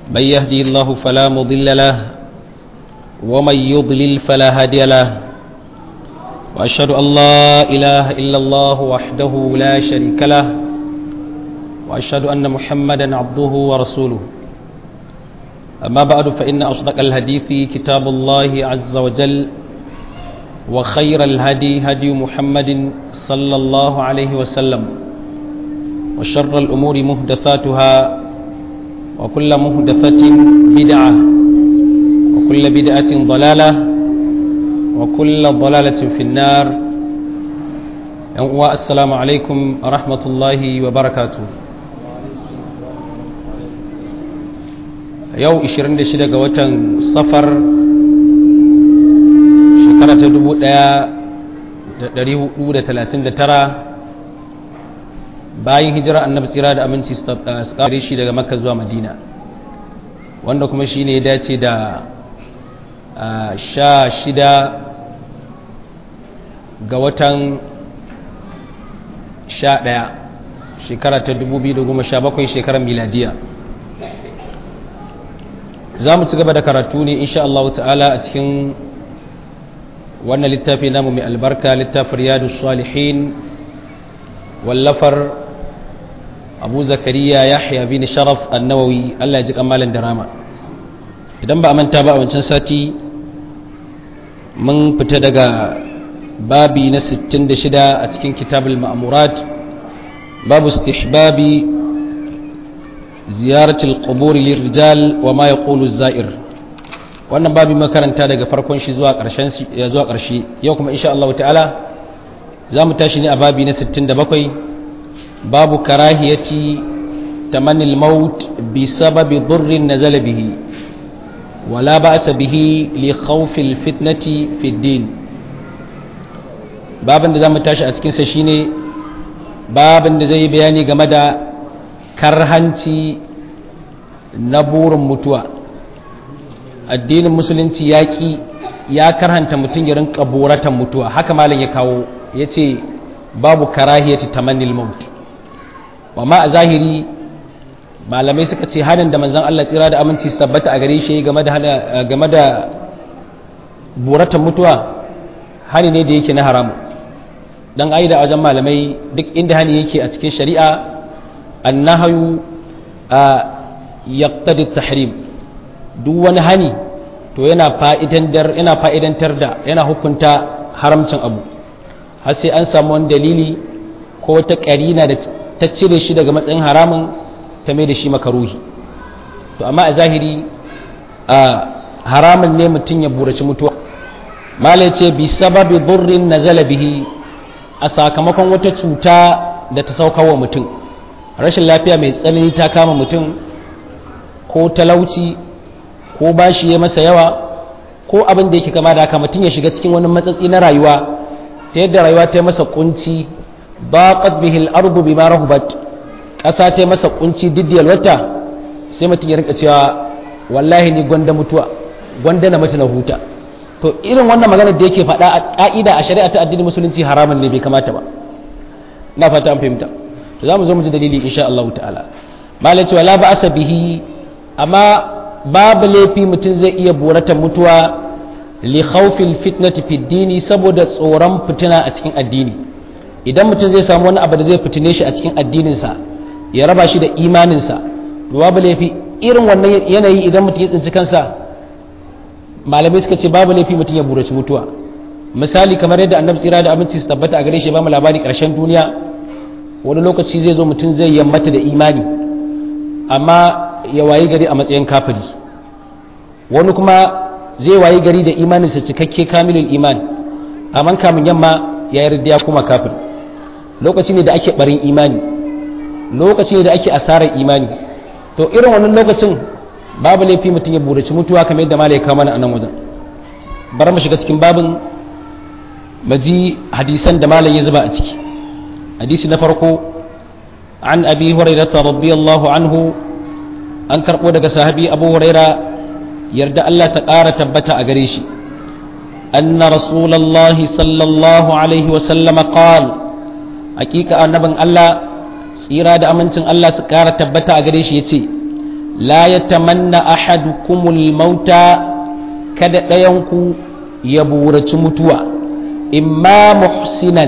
من يهدي الله فلا مضل له ومن يضلل فلا هادي له وأشهد أن لا إله إلا الله وحده لا شريك له وأشهد أن محمدا عبده ورسوله أما بعد فإن أصدق الحديث كتاب الله عز وجل وخير الهدي هدي محمد صلى الله عليه وسلم وشر الأمور مهدثاتها وكل مهدثة بدعة وكل بدعة ضلالة وكل ضلالة في النار السلام عليكم ورحمة الله وبركاته yau 26 ga watan safar shekara ta 1439 bayan hijira annabi tsira da aminci su kare shi daga makka zuwa madina wanda kuma shi ne ya dace da sha shida ga watan sha ɗaya shekara ta 2017 shekarar miladiya za mu ci gaba da karatu ne insha Allah ta'ala a cikin wannan littafi namu mai albarka littafin riyadu salihin wallafar abu zakariya yahya bin sharaf annawawi Allah ya ji kamalin da rama idan ba a manta ba a wancan sati mun fita daga babi na 66 a cikin kitabul ma'amurat babu istihbabi ziyaratul qubur lirrijal wa ma yaqulu zair wannan babu makaranta daga farkon shi zuwa ƙarshen zuwa ƙarshe yau kuma insha Allah ta'ala zamu tashi ne a babi na 67 babu karahiyati tamannil maut bi sababi dhurrin nazala bihi wala ba'sa bihi li khawfi fitnati fi din babin da zamu tashi a cikin sa shine babin da zai bayani game da karhanci na burin mutuwa addinin musulunci yaƙi ya karhanta mutum ya rinka boratan mutuwa haka malam ya kawo ya ce babu karahiyati tamannil maut amma a zahiri malamai suka ce hanin da manzon Allah tsira da aminci su tabbata a gare shi game da game da boratan mutuwa hani ne da yake na haramu dan aida wajen malamai duk inda hani yake a cikin shari'a annahayu a yaqtadi tahrim duk wani hani to yana fa'idantar yana fa'idantar da yana hukunta haramcin abu har sai an samu wani dalili ko wata karina da ta cire shi daga matsayin haramun ta mai da shi makaruhi to amma a zahiri a haramun ne mutum ya buraci mutuwa malai ce bi sababi burrin nazala bihi a sakamakon wata cuta da ta saukawa mutum rashin lafiya mai tsanani ta kama mutum ko talauci ko bashi ya masa yawa ko abin da yake kama da haka mutum ya shiga cikin wani matsatsi na rayuwa ta yadda rayuwa ta yi masa kunci baqat bihi al-ardu bima rahubat ƙasa ta yi masa kunci diddiyal wata sai mutum ya rinka cewa wallahi ni gwanda mutuwa gwanda na mutu na huta to irin wannan magana da yake faɗa a ƙa'ida a shari'a ta addinin musulunci haramun ne bai kamata ba na fata an fahimta to za mu zo mu ji dalili insha Allah ta'ala malai cewa la ba'asa bihi amma babu laifi mutum zai iya borata mutuwa li khawfil fitnati fi dini saboda tsoron fitina a cikin addini idan mutum zai samu wani abu da zai fitine shi a cikin addininsa ya raba shi da imaninsa to babu laifi irin wannan yanayi idan mutum ya tsinci kansa malamai suka ce babu laifi mutum ya buraci mutuwa misali kamar yadda annabi tsira da aminci su tabbata a gare shi ba mu labari karshen duniya wani lokaci zai zo mutum zai yammata da imani amma ya wayi gari a matsayin kafiri wani kuma zai wayi gari da imaninsa cikakke kamilul iman amma kamun yamma ya yarda ya kuma kafiri lokaci ne da ake barin imani lokaci ne da ake asarar imani to irin wannan lokacin babu laifi mutum ya buraci mutuwa kamar yadda malai kama a nan wajen bar mu shiga cikin babin maji hadisan da malai ya zuba a ciki hadisi na farko an abi hurairah radiyallahu anhu an karbo daga sahabi abu huraira yarda Allah ta ƙara tabbata a gare shi anna rasulullahi sallallahu alaihi wa sallama qala hakika annabin Allah tsira da amincin Allah su ƙara tabbata a gare shi yace la yatamanna ahadukumul mauta kada ɗayanku ya buraci mutuwa imma muhsinan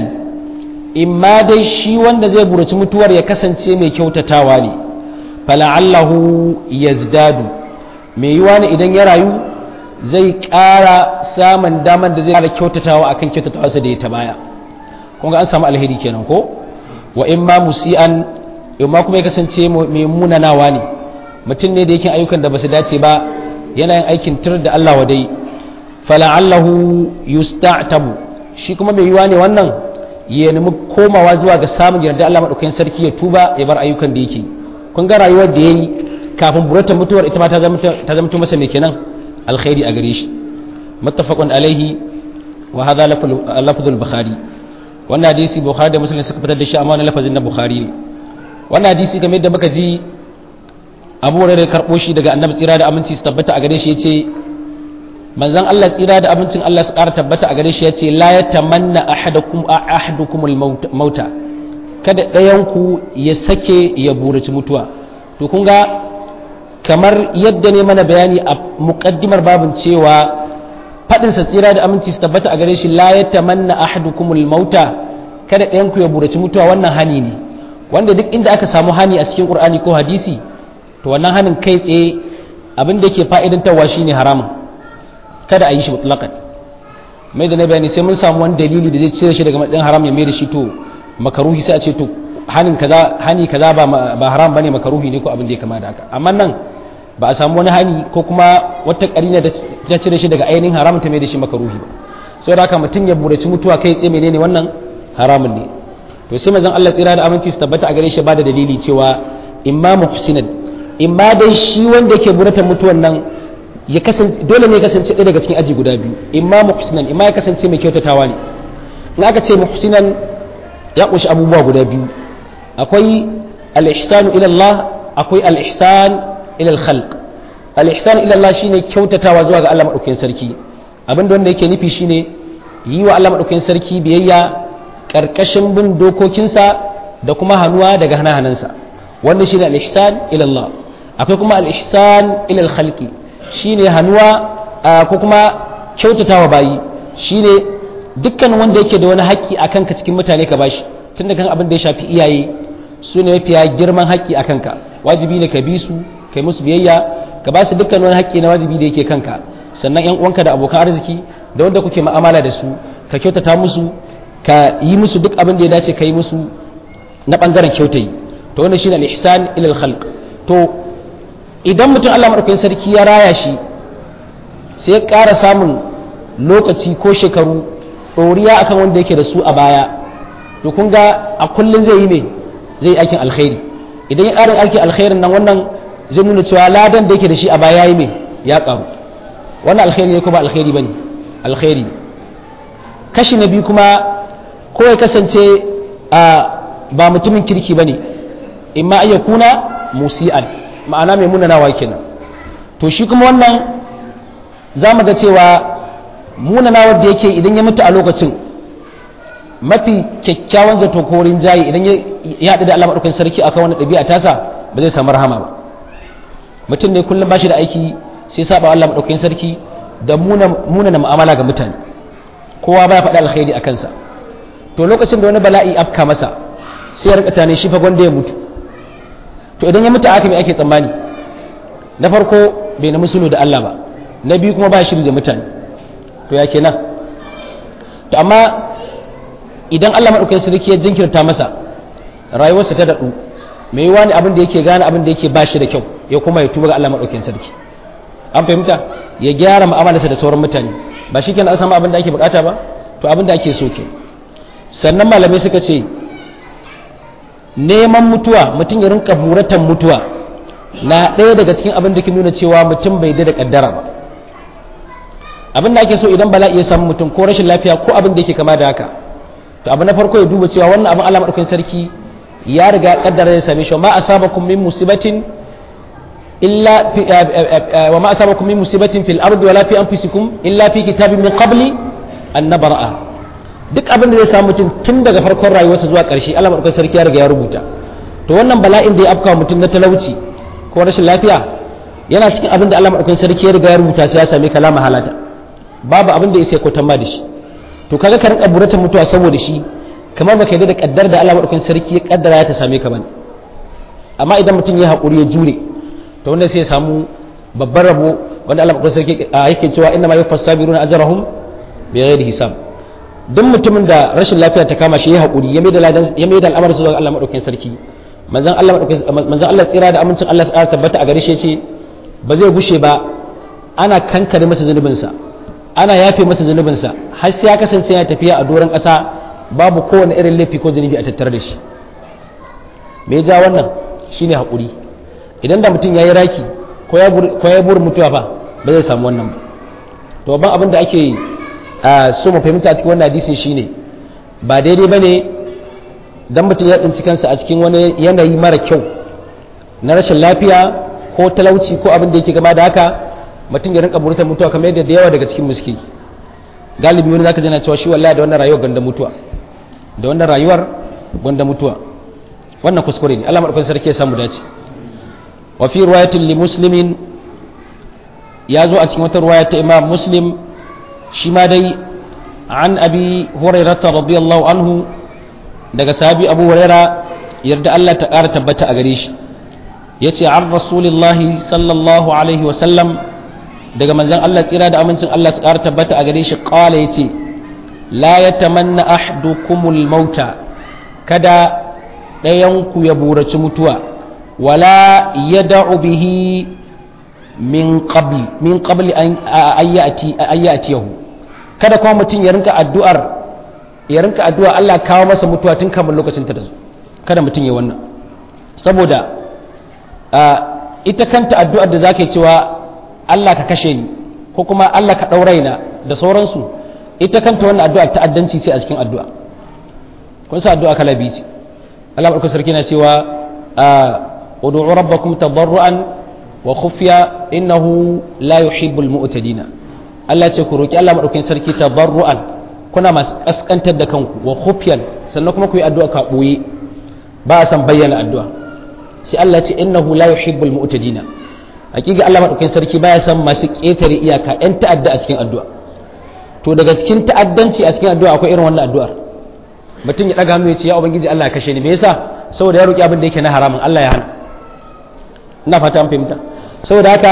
imma dai shi wanda zai buraci mutuwar ya kasance mai kyautatawa ne fala'allahu yazdadu mai yiwa ne idan ya rayu zai ƙara samun damar da zai ƙara kyautatawa akan kyautatawa sa da ya ta baya kun ga an samu alheri kenan ko wa imma musian imma kuma ya kasance mai munanawa ne mutum ne da yake ayyukan da basu dace ba yana yin aikin tir da Allah wadai fala'allahu yusta'tabu shi kuma mai yiwa ne wannan ya nemi komawa zuwa ga samun yarda Allah madaukakin sarki ya tuba ya bar ayyukan da yake kun ga rayuwar da yayi kafin burata mutuwar ita ma ta zama ta zama masa mai kenan alkhairi a gare shi muttafaqun alaihi wa hadha lafzul bukhari wannan hadisi bukhari da muslim suka fitar da shi amma wannan lafazin na bukhari ne wannan hadisi game da muka ji abu hurairah karbo shi daga annabi tsira da aminci su tabbata a gare shi yace manzon Allah tsira da abincin Allah su ƙara tabbata a gare shi yace la yatamanna ahadukum ahadukumul mauta kada ɗayan ku ya sake ya buraci mutuwa to kun ga kamar yadda ne mana bayani a muqaddimar babin cewa fadin sa tsira da aminci su tabbata a gare shi la yatamanna ahadukumul mauta kada ɗayan ku ya buraci mutuwa wannan hani ne wanda duk inda aka samu hani a cikin Qur'ani ko hadisi to wannan hanin kai tsaye abin da yake fa'idantarwa shine haramun kada a yi shi mutlaqan mai da na bayani sai mun samu wani dalili da zai cire shi daga matsayin haram ya mai da shi to makaruhi sai a ce to hanin kaza hani kaza ba ba haram bane makaruhi ne ko abin da ya kama da haka amma nan ba a samu wani hani ko kuma wata karina da ta cire shi daga ainihin haram ta mai da shi makaruhi ba saboda haka mutum ya buraci mutuwa kai tsaye menene wannan haramun ne to sai manzon Allah tsira da aminci su tabbata a gare shi ba da dalili cewa imma muhsinan imma dai shi wanda yake burata mutuwan nan ya kasance dole ne ya kasance ɗaya daga cikin aji guda biyu imma muhsinan imma ya kasance mai kyautatawa ne in aka ce muhsinan ya kunshi abubuwa guda biyu akwai al-ihsanu ila Allah akwai al-ihsan ila al-khalq al-ihsan ila Allah shine kyautatawa zuwa ga Allah madaukakin sarki abinda wanda yake nufi shine yi wa Allah madaukakin sarki biyayya karkashin bin dokokinsa da kuma hannuwa daga hana-hanansa wannan shine al-ihsan ila Allah akwai kuma al-ihsan ila al-khalqi shine hannuwa ko kuma kyautatawa bayi shine dukkan wanda yake da wani haƙƙi akan ka cikin mutane ka bashi tun da kan abin da ya shafi iyaye su ne mafiya girman haƙƙi a kanka wajibi ne ka bi su kai musu biyayya ka ba su dukkan wani haƙƙi na wajibi da yake kanka sannan yan uwanka da abokan arziki da wanda kuke mu'amala da su ka kyautata musu ka yi musu duk abin da ya dace ka yi musu na bangaren kyautayi to wannan shine al-ihsan ila al-khalq to idan mutum Allah madaukakin sarki ya raya shi sai ya ƙara samun lokaci ko shekaru ɗoriya akan wanda yake da su a baya to kun ga a kullum zai yi ne zai yi aikin alkhairi idan ya ƙara aikin alkhairin nan wannan zai nuna cewa ladan da yake da shi a baya ya yi mai ya ƙaru wannan alkhairi ne ko ba alkhairi ba ne alkhairi kashi na biyu kuma ko ya kasance a ba mutumin kirki ba ne in ma iya kuna musi'an ma'ana mai munanawa kenan to shi kuma wannan za mu ga cewa munanawar da yake idan ya mutu a lokacin mafi kyakkyawan zato ko jayi idan ya haɗu da Allah maɗaukan sarki akan wani ɗabi'a tasa ba zai samu rahama ba mutum ne kullum ba shi da aiki sai saba Allah maɗaukan sarki da muna na mu'amala ga mutane kowa ba ya faɗi alkhairi a kansa to lokacin da wani bala'i afka masa sai ya rika tane shi fa gwanda ya mutu to idan ya mutu aka mai ake tsammani na farko bai na musulu da Allah ba na biyu kuma ba shiri da mutane to ya kenan to amma idan Allah maɗaukakin sarki ya jinkirta masa rayuwarsa ta daɗu mai yiwa ne abin da yake gane abin da yake bashi da kyau ya kuma ya tuba ga Allah maɗaukakin sarki an fahimta ya gyara mu'amalarsa da sauran mutane ba shi kenan an samu abin da ake bukata ba to abin da ake so ke sannan malamai suka ce neman mutuwa mutum ya rinka buratan mutuwa na ɗaya daga cikin abin da ke nuna cewa mutum bai da kaddara ba abin da ake so idan bala'i ya samu mutum ko rashin lafiya ko abin da yake kama da haka to abu na farko ya duba cewa wannan abin Allah madaukakin sarki ya riga ya kaddara ya same shi ma asabakum min musibatin illa wa ma asabakum min musibatin fil ardi wala fi anfusikum illa fi kitabin min qabli an nabra'a duk abin da zai samu mutum tun daga farkon rayuwarsa zuwa ƙarshe Allah madaukakin sarki ya riga ya rubuta to wannan bala'in da ya afka mutum na talauci ko rashin lafiya yana cikin abin da Allah madaukakin sarki ya riga ya rubuta sai ya same ka la mahalata babu abin da yake kwatan ma da shi to kaga ka rinka burata mutuwa saboda shi kamar baka yarda da kaddar da Allah madaukakin sarki ya kaddara ya ta same ka bane amma idan mutum ya haƙuri ya jure to wanda sai ya samu babban rabo wanda Allah madaukakin sarki yake cewa inna ma yufass sabiruna ajrahum bi ghairi hisab duk mutumin da rashin lafiya ta kama shi ya haƙuri ya mai da ya mai da al'amarin zuwa Allah madaukakin sarki manzon Allah manzon Allah tsira da amincin Allah ya tabbata a gare shi yace ba zai gushe ba ana kankare masa zunubinsa ana yafe masa zunubinsa har sai ya kasance ya tafiya a doron ƙasa babu kowane irin laifi ko zunubi a tattare da shi me ja wannan shine haƙuri idan da mutum ya yi raki ko ya buri mutuwa fa ba zai samu wannan ba to ban abin da ake so mu fahimta a cikin wannan hadisin shine ba daidai ba ne dan mutum ya tsinci kansa a cikin wani yanayi mara kyau na rashin lafiya ko talauci ko abin da yake gama da haka mutum ya rinka burta mutuwa kamar yadda da yawa daga cikin muske galibi wani zaka jana cewa shi wallahi da wannan rayuwar ganda mutuwa da wannan rayuwar ganda mutuwa wannan kuskure ne Allah madaukakin sarki ya samu dace wa fi riwayatin li muslimin ya zo a cikin wata riwaya ta Imam Muslim shi ma dai an abi hurairah radiyallahu anhu daga sahabi Abu Hurairah yarda Allah ta ƙara tabbata a gare shi yace an rasulillahi sallallahu alaihi wa sallam daga manzon Allah tsira da amincin Allah su ƙara tabbata a gare shi qala yace la yatamanna ahdukumul mauta kada ɗayanku ya buraci mutuwa wala ya da'u bihi min qabli min qabli an ayyati yahu kada kuma mutum ya rinka addu'ar ya rinka addu'a Allah kawo masa mutuwa tun kamar lokacin ta da su kada mutum ya wannan saboda ita kanta addu'ar da zaka yi cewa Allah ka kashe ni ko kuma Allah ka ɗauraina da sauransu ita kanta wannan addu'a ta'addanci ce a cikin addu'a kun sa addu'a kala biyu ce Allah barka sarki na cewa ud'u rabbakum tadarruan wa khufiya innahu la yuhibbul mu'tadina Allah ce ku roki Allah madaukakin sarki tadarruan kuna masu kaskantar da kanku wa khufiyan sannan kuma ku yi addu'a ka boye ba a san bayyana addu'a sai Allah ce innahu la yuhibbul mu'tadina hakika Allah madaukakin sarki baya san masu ketare iyaka yan ta'adda a cikin addu'a to daga cikin ta'addanci a cikin addu'a akwai irin wannan addu'ar mutum ya daga hannu ya ce ya ubangiji Allah ya kashe ni me yasa saboda ya roki abin da yake na haramun Allah ya hana ina fata an fahimta saboda haka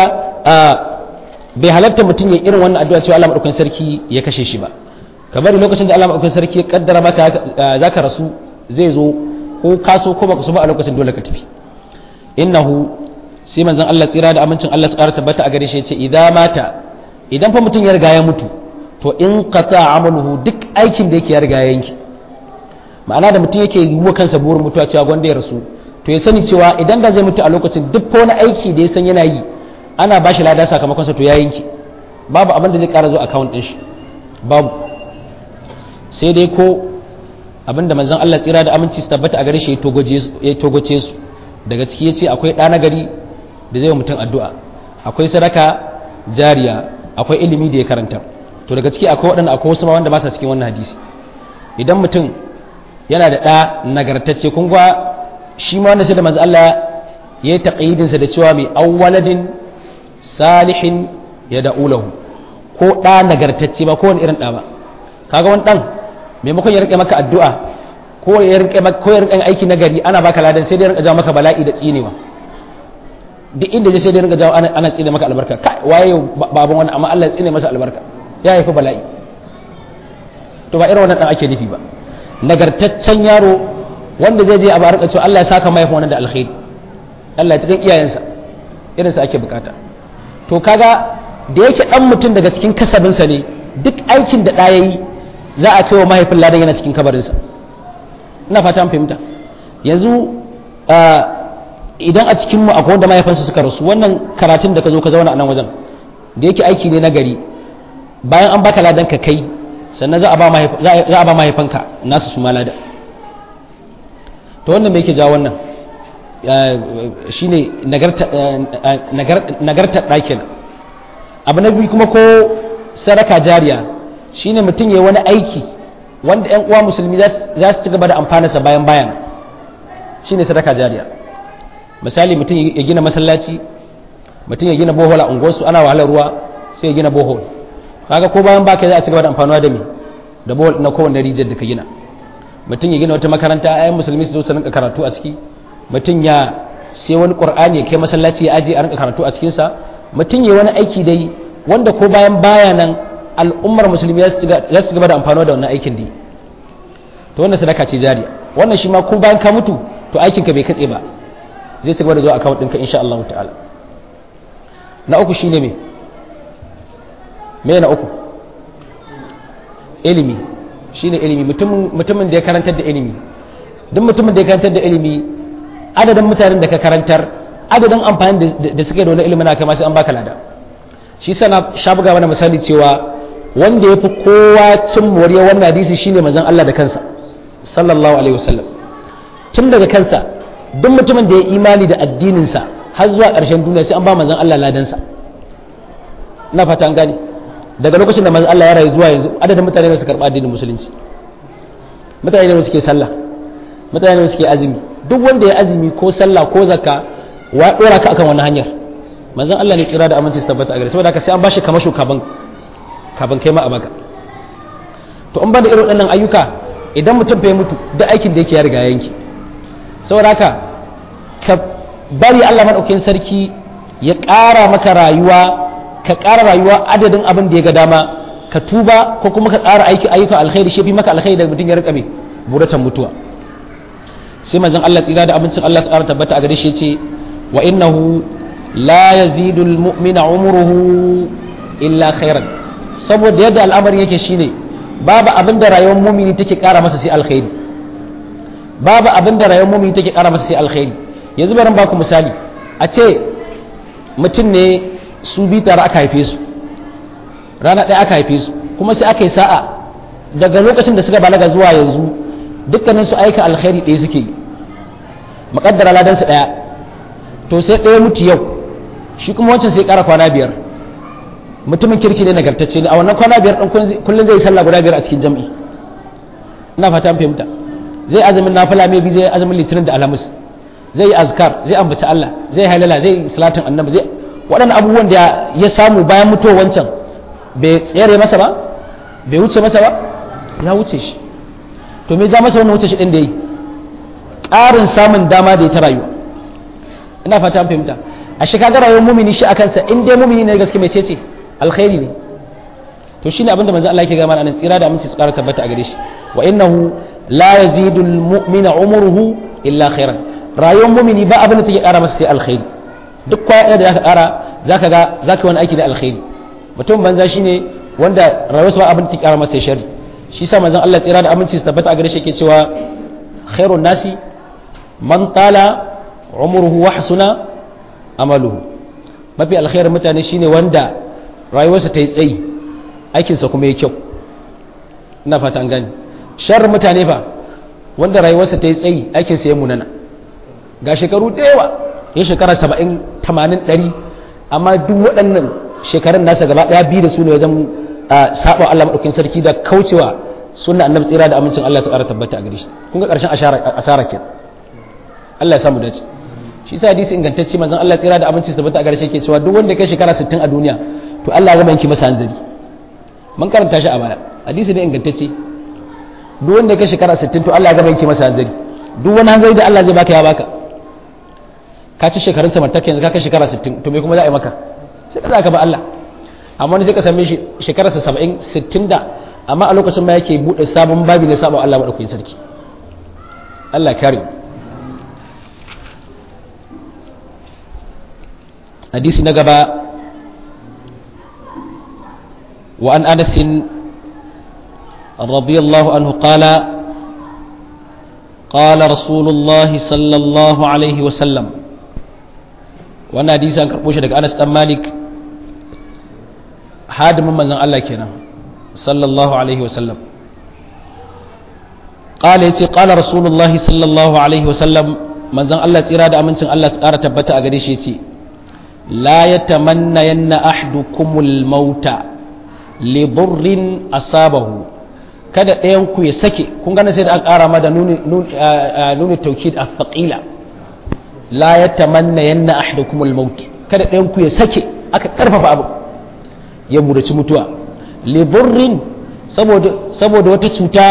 bai halatta mutum ya irin wannan addu'a cewa Allah madaukakin sarki ya kashe shi ba kamar lokacin da Allah madaukakin sarki ya kaddara maka zaka rasu zai zo ko kaso ko baka so ba a lokacin dole ka tafi innahu sai manzon Allah tsira da amincin Allah su ƙara tabbata a gare shi ya ce idan mata idan fa mutum ya riga ya mutu to in qata amaluhu duk aikin da yake ya riga ya yanki ma'ana da mutum yake yi wa kansa burin mutuwa cewa gwanda ya rasu to ya sani cewa idan da zai mutu a lokacin duk wani aiki da ya san yana yi ana ba shi lada sakamakonsa to ya yanki babu abin da zai kara zo account din shi babu sai dai ko abin da manzon Allah tsira da aminci su tabbata a gare shi ya togoce su daga ciki yace akwai ɗa na gari da zai wa mutum addu'a akwai sadaka jariya akwai ilimi da ya karanta to daga ciki akwai waɗanda akwai wasu ma wanda ba sa cikin wannan hadisi idan mutum yana da ɗa nagartacce kun ga shi ma wanda sai da manzo Allah ya yi taqyidinsa da cewa mai awwaladin salihin ya da'ulahu ko ɗa nagartacce ba ko wani irin ɗa ba kaga wani ɗan maimakon ya rike maka addu'a ko ya rike maka ko ya rike aiki na gari ana baka ladan sai dai rinka jawo maka bala'i da tsinewa duk inda je sai dai rinka jawo ana, ana tsine maka albarka kai waye baban wani amma Allah ya tsine masa albarka ya haifi bala'i to ba irin wannan ɗan ake nufi ba nagartaccen yaro wanda zai je a barka cewa Allah ya saka mahaifin wannan da alkhairi Allah ya cikin iyayensa irinsa ake bukata to kaga da yake dan mutum daga cikin kasabinsa ne duk aikin da ɗaya yi za a kai wa mahaifin ladan yana cikin kabarinsa ina fata an fahimta yanzu idan a cikinmu akwai wanda mahaifansa suka rasu wannan karatun da ka zo ka zauna a nan wajen da yake aiki ne na gari bayan an baka ladan ka kai sannan za a ba mahaifanka nasu su ma ladan to wannan me yake jawo wannan shine nagartar ɗakin abu na biyu kuma ko saraka jariya shine mutum ya wani aiki wanda 'yan uwa musulmi za su ci gaba da amfanarsa bayan bayan shine sadaka jariya misali mutum ya gina masallaci mutum ya gina bohol a unguwarsu ana wahalar ruwa sai ya gina bohol kaga ko bayan baka za a ci gaba da amfanuwa da me da bohol na kowanne rijiyar da ka gina mutum ya gina wata makaranta ayan musulmi su zo su rinka karatu a ciki mutum ya sai wani qur'ani ya kai masallaci ya aje a rinka karatu a cikin sa mutum ya wani aiki dai wanda ko bayan baya nan al'ummar musulmi za su gaba da amfanuwa da wannan aikin dai to wannan sadaka ce jariya wannan shi ma ko bayan ka mutu to aikinka bai katse ba zai ci gaba da zuwa account ɗinka insha Allah ta'ala na uku shine me me na uku ilimi shine ilimi mutumin da ya karantar da ilimi duk mutumin da ya karantar da ilimi adadin mutanen da ka karantar adadin amfani da suke da wani ilimin aka masu an baka lada shi sana sha buga mana misali cewa wanda ya fi kowa cin moriya wannan hadisi shine manzon Allah da kansa sallallahu alaihi wasallam tun daga kansa duk mutumin da ya imani da addininsa har zuwa ƙarshen duniya sai an ba manzon Allah ladansa ina fata an gane daga lokacin da manzon Allah ya rayu zuwa yanzu adadin mutane da su karɓa addinin musulunci mutane da suke sallah mutane da suke azumi duk wanda ya azumi ko sallah ko zakka wa dora ka akan wannan hanyar manzon Allah ne kira da aminci su tabbata a gare saboda haka sai an bashi kamasho kaban kaban kai ma a baka to an bada irin waɗannan ayyuka idan mutum bai mutu da aikin da yake ya riga yanki saboda haka ka bari Allah maɗaukin sarki ya ƙara maka rayuwa ka ƙara rayuwa adadin abin da ya ga dama ka tuba ko kuma ka ƙara aiki ayyukan alkhairi shi fi maka alkhairi da mutum ya rika mai buratan mutuwa sai manzon Allah tsira da abincin Allah tsara tabbata a gare shi yace wa innahu la yazidu almu'mina umruhu illa khairan saboda yadda al'amarin yake shine babu abin da rayuwar mumini take ƙara masa sai alkhairi babu abin da rayuwar mumini take ƙara masa sai alkhairi yanzu bari baku misali a ce mutum ne su bi tare aka haife su rana ɗaya aka haife su kuma sai aka yi sa'a daga lokacin da suka balaga zuwa yanzu dukkanin su aika alkhairi ɗaya suke yi maƙaddara ladan su ɗaya to sai ɗaya mutu yau shi kuma wancan sai ƙara kwana biyar mutumin kirki ne nagartacce ne a wannan kwana biyar ɗin kullum zai sallah guda biyar a cikin jam'i ina fata an fahimta zai azumin nafila mai bi zai azumin litinin da alhamis zai yi azkar zai ambaci Allah zai halala zai yi salatin annabi zai waɗannan abubuwan da ya samu bayan mutuwar wancan bai tsere masa ba bai wuce masa ba ya wuce shi to me ja masa wannan wuce shi ɗin da yi ƙarin samun dama da ya ta rayuwa ina fata an fahimta a shi kaga rayuwar mumini shi a kansa in dai mumini ne gaske mai ce alkhairi ne to shine abinda manzo Allah yake ga mana nan tsira da aminci su ƙara tabbata a gare shi wa innahu la yazidu almu'mina umruhu illa khairan rayuwar mumini ba abin da take ƙara masa sai alkhairi duk kwaya da zaka ƙara zaka ga zaka wani aiki da alkhairi mutum banza shine wanda rayuwarsa ba abin da take ƙara masa sai sharri shi sa manzon Allah tsira da aminci su tabbata a gare shi yake cewa khairun nasi man tala umruhu wa hasuna amaluhu mafi alkhairin mutane shine wanda rayuwarsa ta yi tsayi aikinsa kuma ya kyau ina fata an gani sharrin mutane fa wanda rayuwarsa ta yi tsayi aikinsa ya munana ga shekaru da yawa ya shekara saba'in tamanin ɗari amma duk waɗannan shekarun nasa gaba ɗaya biyu da su ne wajen saɓa Allah maɗaukin sarki da kaucewa sunna annabi tsira da amincin Allah su ƙara tabbata a gare shi kun ga ƙarshen asara ke Allah ya samu dace shi sa hadisi ingantacce manzon Allah tsira da aminci su tabbata a gare shi ke cewa duk wanda kai shekara 60 a duniya to Allah ya gama yanki masa hanzari mun karanta shi a baya hadisi ne ingantacce duk wanda kai shekara 60 to Allah ya gama yanki masa hanzari duk wani hanzari da Allah zai baka ya baka ka ci shekarun samartaka yanzu ka kai shekara 60 to me kuma za a yi maka sai ka zaka ba Allah amma wani zai ka same shi shekararsa 70 60 da amma a lokacin ma yake bude sabon babi na sabon Allah madaukakin sarki Allah kare hadisi na gaba wa an anas radiyallahu anhu qala قال رسول الله صلى الله عليه وسلم wannan hadisi an karɓo shi daga Anas dan Malik hadimin manzon Allah kenan sallallahu alaihi wasallam qala yace qala rasulullah sallallahu alaihi wasallam manzon Allah tsira da amincin Allah su ƙara tabbata a gare shi yace la yatamanna yanna ahdukumul mauta li burrin asabahu kada ɗayan ku ya sake kun gane sai da aka ƙara ma da nuni nuni tawkid a thaqila la yatamanna yanna ahdukumul maut kada ɗayan ku ya sake aka karfafa abu ya buraci mutuwa liburrin saboda saboda wata cuta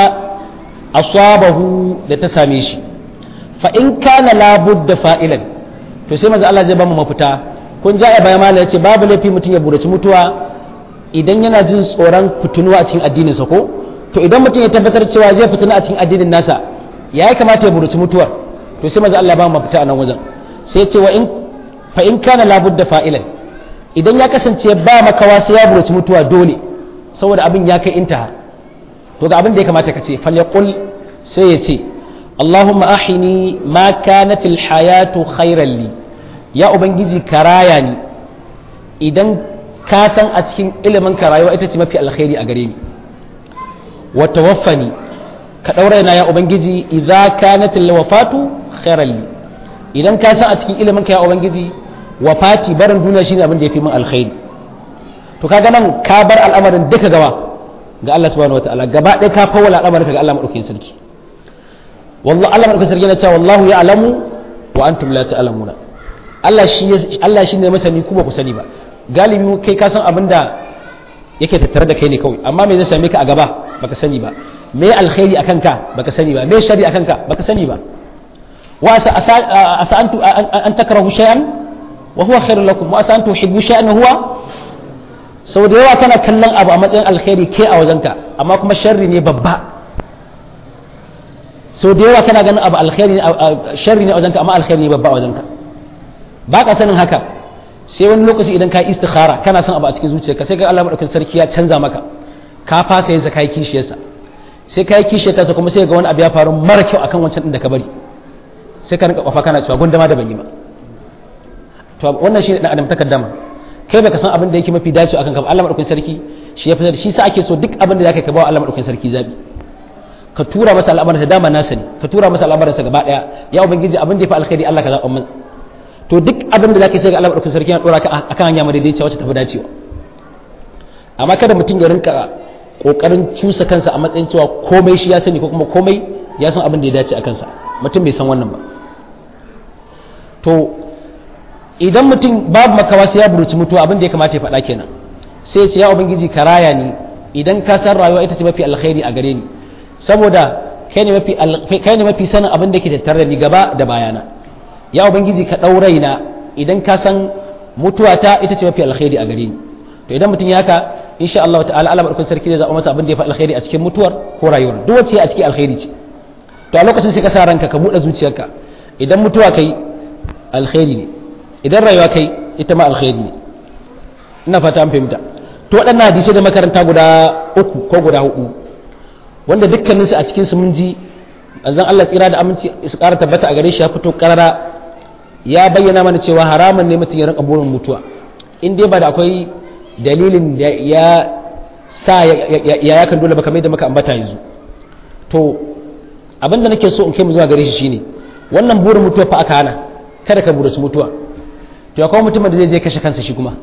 asabahu da ta same shi fa in kana labudda fa'ilan to sai manzo Allah zai ba mu mafita kun ja baya mala yace babu laifi mutum ya buraci mutuwa idan yana jin tsoron fitunuwa a cikin addinin sa ko to idan mutum ya tabbatar cewa zai fituna a cikin addinin nasa ya yi kamata ya buraci mutuwar to sai manzo Allah ba mu mafita a nan wajen sai ya ce wa in fa in kana labudda fa'ilan idan ya kasance ba makawa sai ya buraci mutuwa dole saboda abin ya kai intaha to ga abin da ya kamata ka ce falyaqul sai ya ce Allahumma ahini ma kanat alhayatu khairan li ya ubangiji karaya ni idan ka san a cikin ilimin ka rayuwa ita ce mafi alkhairi a gare ni wa tawaffani ka daura na ya ubangiji idza kanat alwafatu khairan li idan ka san a cikin ilimin ka ya ubangiji wafati barin duniya shine abin da yafi min alkhairi to kaga nan ka bar al'amarin duka gawa ga Allah subhanahu wataala gaba ɗaya ka fawwala al'amarin ga Allah madaukakin sarki wallahi Allah madaukakin sarki yana cewa wallahu ya'lamu wa antum la ta'lamuna Allah shi Allah shine masani ku ba ku sani ba galibi kai ka san abin da yake tattare da kai ne kawai amma me zai same ka a gaba baka sani ba me alkhairi akan ka baka sani ba me sharri akan ka baka sani ba wa asa asa antu an takrahu shay'an wa huwa khairul lakum wa asa an tuhibbu shay'an huwa sau da yawa kana kallon abu a matsayin alkhairi ke a wajenka amma kuma sharri ne babba sau da yawa kana ganin abu alkhairi sharri ne a wajenka amma alkhairi ne babba a wajenka ba ka sanin haka sai wani lokaci idan ka yi istikhara kana son abu a cikin zuciyarka sai ga Allah madaukakin sarki ya canza maka ka fasa yin sa kai kishiyarsa sai kai kishiyarta kuma sai ga wani abu ya faru mara kyau akan wancan din da ka bari sai ka rinka kwafa kana cewa gundama da ban yi ba to wannan shi ne dan adam takaddama kai baka san abin da yake mafi dacewa akan ka ba Allah madaukakin sarki shi ya fi shi sa ake so duk abin da zaka ka ba Allah madaukakin sarki zabi ka tura masa al'amarin sa dama nasa ne ka tura masa al'amarin sa gaba daya ya ubangiji abin da ya fi alkhairi Allah ka zaɓa min to duk abin da zaka sai ga Allah madaukakin sarki ya dora ka akan hanya madaidaiciya wacce tafi dacewa amma kada mutum ya rinka kokarin cusa kansa a matsayin cewa komai shi ya sani ko kuma komai ya san abin da ya dace a kansa mutum bai san wannan ba to idan mutum babu makawa sai ya buruci mutuwa abin da ya kamata ya faɗa kenan sai ya ce ya ubangiji ka raya ni idan ka san rayuwa ita ce mafi alkhairi a gare ni saboda kai ne mafi kai ne mafi sanin abin da ke tattare da ni gaba da bayana ya ubangiji ka ɗau raina idan ka san mutuwa ta ita ce mafi alkhairi a gare ni to idan mutum ya haka insha Allah ta'ala Allah barkun sarki zai zaɓa masa abin da ya fi alkhairi a cikin mutuwar ko rayuwar duk wacce a cikin alkhairi ce to a lokacin sai ka sa ranka ka buɗe zuciyarka idan mutuwa kai alkhairi ne idan rayuwa kai ita ma alkhairi ne ina fata an fahimta to waɗannan hadisai da makaranta guda uku ko guda hudu wanda dukkaninsu a cikin su mun ji manzon Allah tsira da aminci su ƙara tabbata a gare shi ya fito ƙarara ya bayyana mana cewa haramun ne mutum ya rinka burin mutuwa in dai ba da akwai dalilin da ya sa ya yakan dole ba kamar da muka ambata yanzu to abin da nake so in kai mu zuwa gare shi shine wannan burin mutuwa fa aka hana kada ka burasu mutuwa to ya kawo mutumin da zai je kashe kansa shi kuma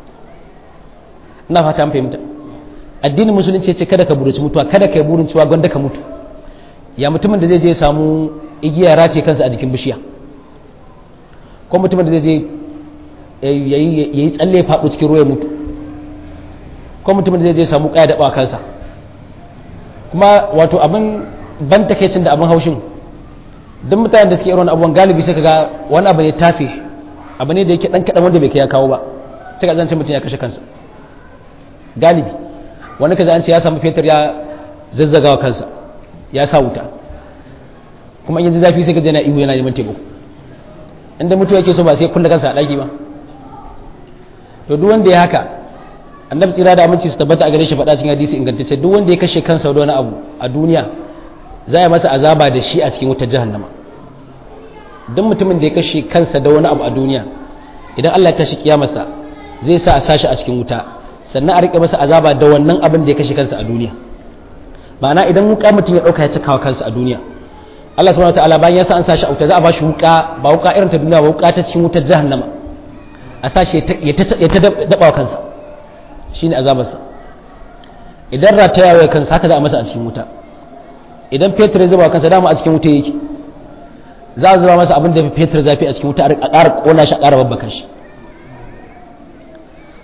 ina fata an fahimta addinin musulunci ce kada ka burasu mutuwa kada ka yi burin cewa gwanda ka mutu ya mutumin da zai je samu igiya race kansa a jikin bishiya ko mutumin da zai je ya yi tsalle faɗo cikin ruwa ya mutu ko mutumin da zai je samu ƙaya daɓa kansa kuma wato abin ban takeicin da abin haushin duk mutanen da suke irin abubuwan galibi sai ga wani abu ne tafi abu ne da yake ɗan kaɗan wanda bai kai ya kawo ba sai ka zance mutum ya kashe kansa galibi wani kaza an ce ya samu fetur ya zazzagawa kansa ya sa wuta kuma in yanzu zafi sai ka jana ihu yana neman taimako inda mutuwa yake so ba sai kulle kansa a ɗaki ba to duk wanda ya haka annabi tsira da aminci su tabbata a gare shi faɗa cikin hadisi ingantacce duk wanda ya kashe kansa da wani abu a duniya za a masa azaba da shi a cikin wutar jahannama duk mutumin da ya kashe kansa da wani abu a duniya idan Allah ya tashi kiyamarsa zai sa a sashi a cikin wuta sannan a rike masa azaba da wannan abin da ya kashe kansa a duniya ma'ana idan wuka mutum ya dauka ya cikawa kansa a duniya Allah subhanahu wataala bayan ya sa an sashi a wuta za a bashi wuka ba wuka irin ta duniya ba wuka ta cikin wutar jahannama a sashi ya ta daba wa kansa shine azabarsa idan rataya wa kansa haka za a masa a cikin wuta idan fetur ya zuba kansa dama a cikin wuta yake za a zuba masa abin da fetur zafi a cikin wuta a ƙara ƙona shi a ƙara babbaka shi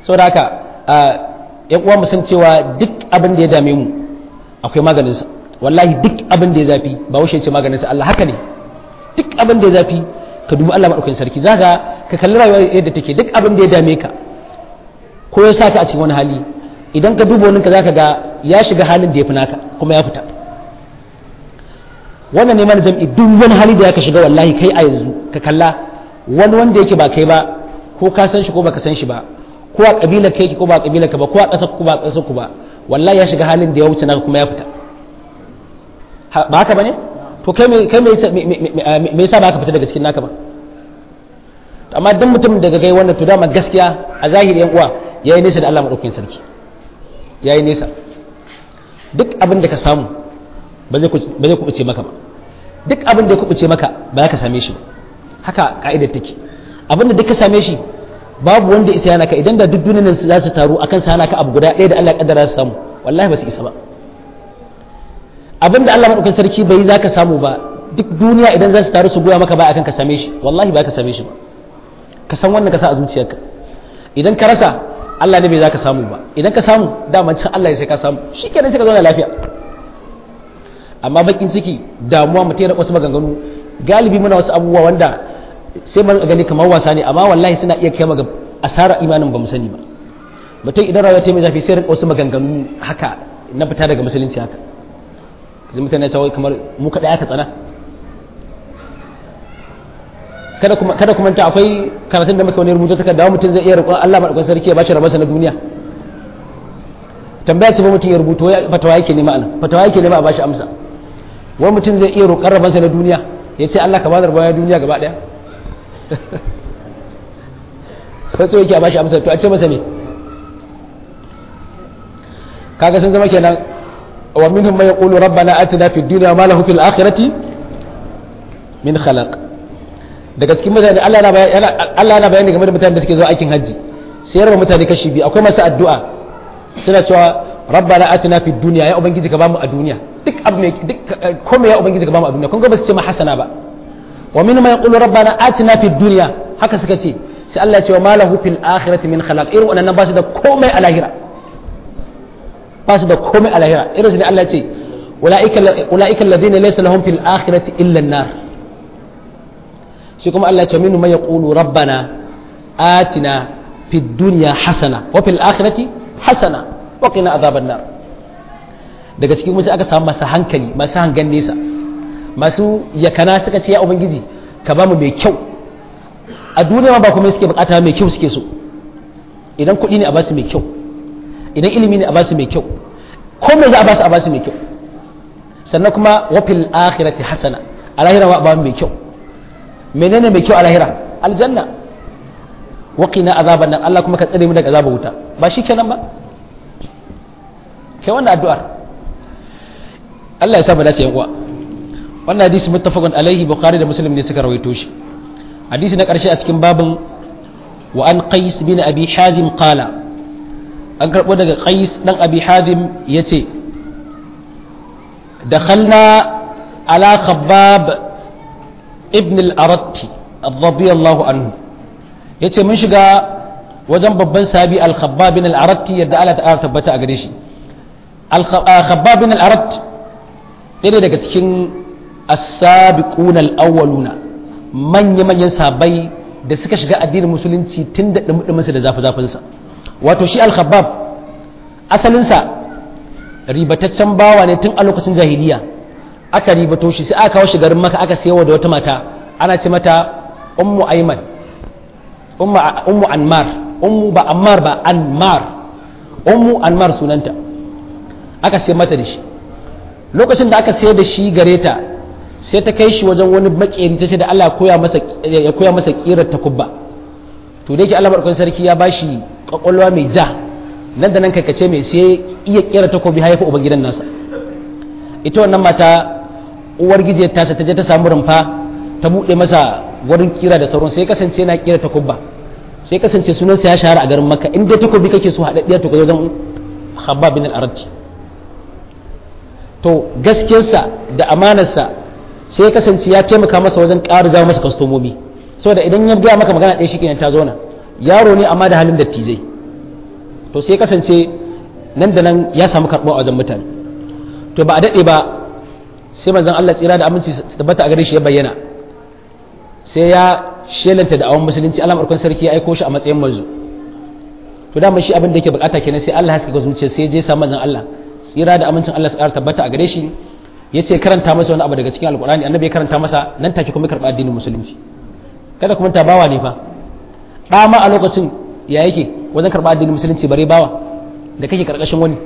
saboda haka yan uwa mu san cewa duk abin da ya dame mu akwai maganinsa wallahi duk abin da ya zafi ba wuce ce maganinsa Allah haka ne duk abin da ya zafi ka dubi Allah madaukakin sarki zaka ka kalli rayuwa yadda take duk abin da ya dame ka ko ya saka a cikin wani hali idan ka duba wani ka zaka ga ya shiga halin da ya fi naka kuma ya fita wannan ne mana jam'i duk wani hali da ya ka shiga wallahi kai a yanzu ka kalla wani wanda yake ba kai ba ko ka san shi ko baka san shi ba ko a kabilar kai ko ba kabilar ka ba ko a ƙasar ku ba ƙasar ku ba wallahi ya shiga halin da ya wuce naka kuma ya fita ba haka bane to kai me kai me me yasa ba ka fita daga cikin naka ba amma dan mutum daga gai wannan to dama gaskiya a zahiri yan uwa yayi nesa da Allah madaukakin sarki yayi nesa duk abin da ka samu ba zai ba zai kubuce maka ba duk abin da ya kubuce maka ba za ka same shi ba haka ka'idar take abin da duk ka same shi babu wanda isa yana ka idan da duk duniyar za su taru akan sa hana ka abu guda ɗaya da Allah ya kaddara su samu wallahi ba su isa ba abin da Allah madaukakin sarki bai za ka samu ba duk duniya idan za su taru su goya maka ba akan ka same shi wallahi ba ka same shi ba ka san wannan ka sa a zuciyarka idan ka rasa Allah ne bai za ka samu ba idan ka samu dama can Allah ya sai ka samu shi kenan sai ka zauna lafiya amma bakin ciki damuwa mutum ya wasu maganganu galibi muna wasu abubuwa wanda sai mun gani kamar wasa ne amma wallahi suna iya kai ga asara imanin ba mu sani ba mutum idan rayuwa ta mai zafi sai wasu maganganu haka na fita daga musulunci haka zai mutane sai kamar mu kada aka tsana kada kuma kada kuma ta akwai karatun da muka wani rubuta ta da mutum zai iya roƙon Allah madaukakin sarki ya bashi rabansa na duniya tambaya ce ba mutum ya rubuto fatawa yake nema anan fatawa yake nema a bashi amsa wani mutum zai iya roƙon rabansa na duniya ya ce Allah ka bani rabon duniya gaba ɗaya wasu yake a bashi amsa to a ce masa ne kaga sun zama kenan wa minhum man yaqulu rabbana atina fid dunya ma lahu fil akhirati min khalaq daga cikin mutane Allah na bayani Allah na bayani game da mutanen da suke zuwa aikin hajji sai raba mutane kashi biyu akwai masu addu'a suna cewa rabbana atina fid dunya ya ubangiji ka bamu a duniya duk abu mai duk komai ya ubangiji ka bamu a duniya kun ga ba su ce ma hasana ba wa min ma yaqulu rabbana atina fid dunya haka suka ce sai Allah ya ce wa ma lahu fil akhirati min khalaq irin wannan ba su da komai a lahira ba su da komai a lahira irin su ne Allah ya ce ulaika ulaika alladhina laysa lahum fil akhirati illa an-nar shi kuma Allah ya ce minhum man yaqulu rabbana atina fid dunya hasana wa fil akhirati hasana wa qina adhaban nar daga cikin musu aka samu masu hankali masu hangan nesa masu yakana suka ce ya ubangiji ka ba mu mai kyau a duniya ma ba kuma suke bukata mai kyau suke so idan kuɗi ne a basu mai kyau idan ilimi ne a basu mai kyau ko me za a basu a basu mai kyau sannan kuma wa fil akhirati hasana a lahira ma ba mai kyau menene mai kyau a lahira aljanna waqina azaban nan Allah kuma ka tsare mu daga azabar wuta ba shi kenan ba kai wannan addu'ar Allah ya sa mu dace yan uwa wannan hadisi muttafaqun alaihi bukhari da muslim ne suka rawaito shi hadisi na karshe a cikin babin wa an qais bin abi hazim qala an karbo daga qais dan abi hazim yace dakhalna ala khabbab ibn al-aratti radiyallahu anhu ya ce mun shiga wajen babban sabi al-khabbab bin al-aratti yadda Allah ta'ala tabbata a gare shi al-khabbab bin al-arat ɗaya daga cikin as-sabiquna al-awwaluna manya manyan sabai da suka shiga addinin musulunci tun da dumudumunsa da zafi zafinsa wato shi al-khabbab asalinsa ribataccen bawa ne tun a lokacin jahiliya aka ribato shi sai aka kawo shi garin maka aka sayawa da wata mata ana ce mata ummu aiman ummu anmar ummu ba ammar ba anmar ummu anmar sunanta aka sai mata da shi lokacin da aka sayar da shi gare ta sai ta kai shi wajen wani makeri ta ce da Allah ya koya masa kirar takubba to da yake Allah barkon sarki ya bashi kwakwalwa mai ja nan da nan kace mai sai iya kera takobi haifa uban gidan nasa ita wannan mata uwar gije ta ta je ta samu rumfa ta buɗe masa wurin kira da sauran sai kasance na kira takubba sai kasance sunansa ya shahara a garin makka in dai takobi kake so haɗaɗɗiya to ka wajen habba bin al-arati to gaskiyarsa da amanarsa sai kasance ya taimaka masa wajen ƙara jawo masa kastomomi saboda idan ya gaya maka magana ɗaya shi kenan ta zauna yaro ne amma da halin dattijai to sai kasance nan da nan ya samu karɓo a wajen mutane to ba a daɗe ba sai manzon Allah tsira da aminci tabbata a gare shi ya bayyana sai ya shelanta da awon musulunci Allah markon sarki ya aiko shi a matsayin manzo to da shi abin da yake bukata kenan sai Allah ya haska zuciya sai ya je samu manzon Allah tsira da amincin Allah su ƙara tabbata a gare shi ya ce karanta masa wani abu daga cikin alkurani annabi ya karanta masa nan take kuma karɓa addinin musulunci kada kuma ta bawa ne fa ɗa ma a lokacin ya yake wajen karɓa addinin musulunci bare bawa da kake karkashin wani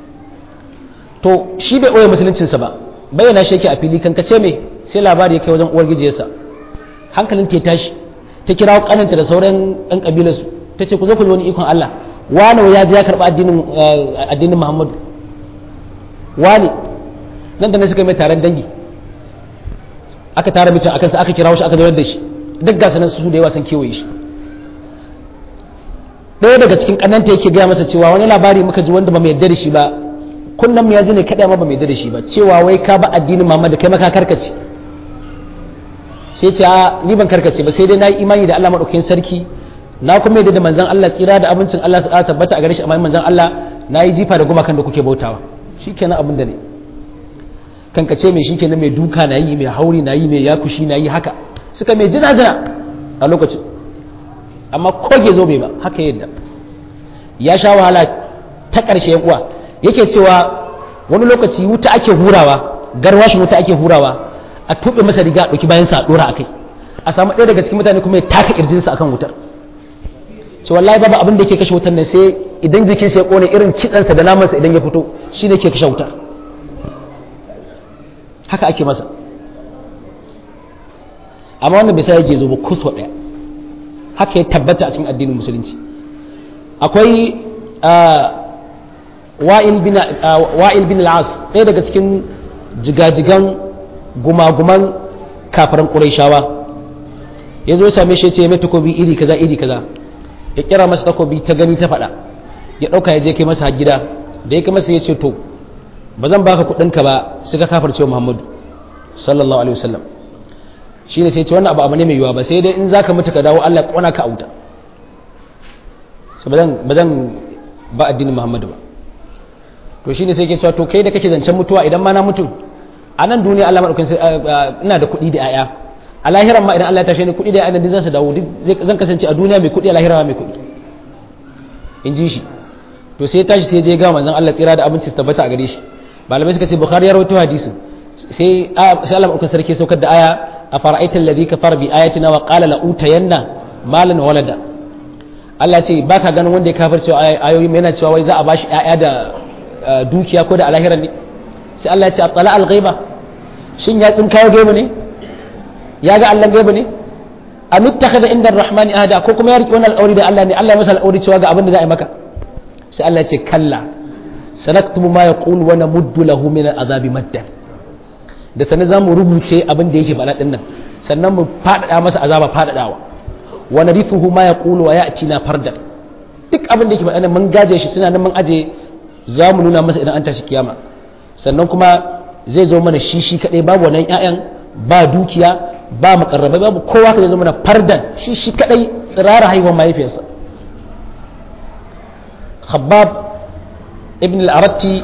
to shi bai ɓoye musuluncinsa ba bayyana shi yake a fili kan kace me sai labari ya kai wajen uwar gijiyarsa hankalin ta tashi ta kira kananta da sauran ɗan ƙabilarsu ta ce ku zo ku ji wani ikon Allah wani ya je ya karɓa addinin addinin Muhammadu wani nan da na suka mai taron dangi aka tara mutum akan sa aka kira shi aka zaunar da shi duk gasa nan su da yawa sun kewaye shi ɗaya daga cikin ƙananta yake gaya masa cewa wani labari muka ji wanda ba mai yarda da shi ba kunnan mu ya ji ne kaɗai ma ba mai yarda da shi ba cewa wai ka ba addinin Muhammad kai maka karkace sai ce a ni ban karkace ba sai dai na yi imani da Allah maɗaukakin sarki na kuma yadda da manzon Allah tsira da abincin Allah su tabbata a gare shi amma manzon Allah na yi jifa da gumakan da kuke bautawa shikenan abin da ne kankace mai shikenan mai duka na yi mai hauri na yi mai yakushi na yi haka suka mai jina jina a lokacin amma koge zo bai ba haka yadda ya sha wahala ta ƙarshe yan uwa yake cewa wani lokaci wuta ake hurawa garwashin wuta ake hurawa a tuɓe masa riga a ɗauki bayan sa ɗora a kai a samu ɗaya daga cikin mutane kuma ya taka ƙirjinsa akan wutar ce wallahi babu abin da yake kashe wutar nan sai idan jikinsa ya ƙone irin kitsansa da namansa idan ya fito shi ne ke kashe wutar haka ake masa amma wannan bisa yake zo ba kusa ɗaya haka ya tabbata a cikin addinin musulunci akwai wa'il bin al'as ɗaya daga cikin jigajigan gumaguman kafaran ƙuraishawa ya zo same shi ce mai takobi iri kaza iri kaza ya kira masa takobi ta gani ta faɗa ya ɗauka ya je kai masa gida da ya kai masa ya ce to ba zan baka kuɗinka ba suka kafar cewa muhammadu sallallahu alaihi wasallam shi ne sai ce wannan abu abu ne mai yiwuwa ba sai dai in za ka mutu ka dawo allah ya ƙona ka a wuta ba zan ba addinin muhammadu ba to shi ne sai ke cewa to kai da kake zancen mutuwa idan ma na mutu a nan duniya allah maɗaukin ina da kuɗi da 'ya'ya a lahiran ma idan allah ya tashe ni kuɗi da 'ya'ya din zan su dawo zan kasance a duniya mai kuɗi a lahira mai kuɗi in ji shi to sai tashi sai je ga manzon allah tsira da abinci su tabbata a gare shi malamai suka ce bukhari ya rawaito hadisin sai sai Allah madaukakin sarki saukar da aya a fara'aital ladhi kafara bi ayatina wa qala la utayanna malan walada Allah ce baka ganin wanda ya kafirce ayoyi yana cewa wai za a bashi ƴaƴa da dukiya ko da alahiran ne sai Allah ya ce atala al-ghaiba shin ya tsin kawo gaibu ne ya ga Allah gaibu ne am ittakhadha inda ar-rahmani ahada ko kuma ya riki wannan alƙawari da Allah ne Allah ya masa alƙawari cewa ga abin da za a yi maka sai Allah ya ce kalla sanaktubu ma yaqulu wa namuddu lahu min al-azabi maddan da sanin zamu rubuce abin da yake faɗa din nan sannan mu faɗaɗa masa azaba faɗaɗawa wa narifuhu ma yaqulu wa ya'tina fardan duk abin da yake faɗa mun gaje shi suna nan mun aje za mu nuna masa idan an tashi kiyama sannan kuma zai zo mana shi shi kadai babu wannan ƴaƴan ba dukiya ba makarrabai babu kowa ka zai zo mana fardan shi shi kadai tsirara haihuwar mahaifiyarsa khabbab ibn al-aratti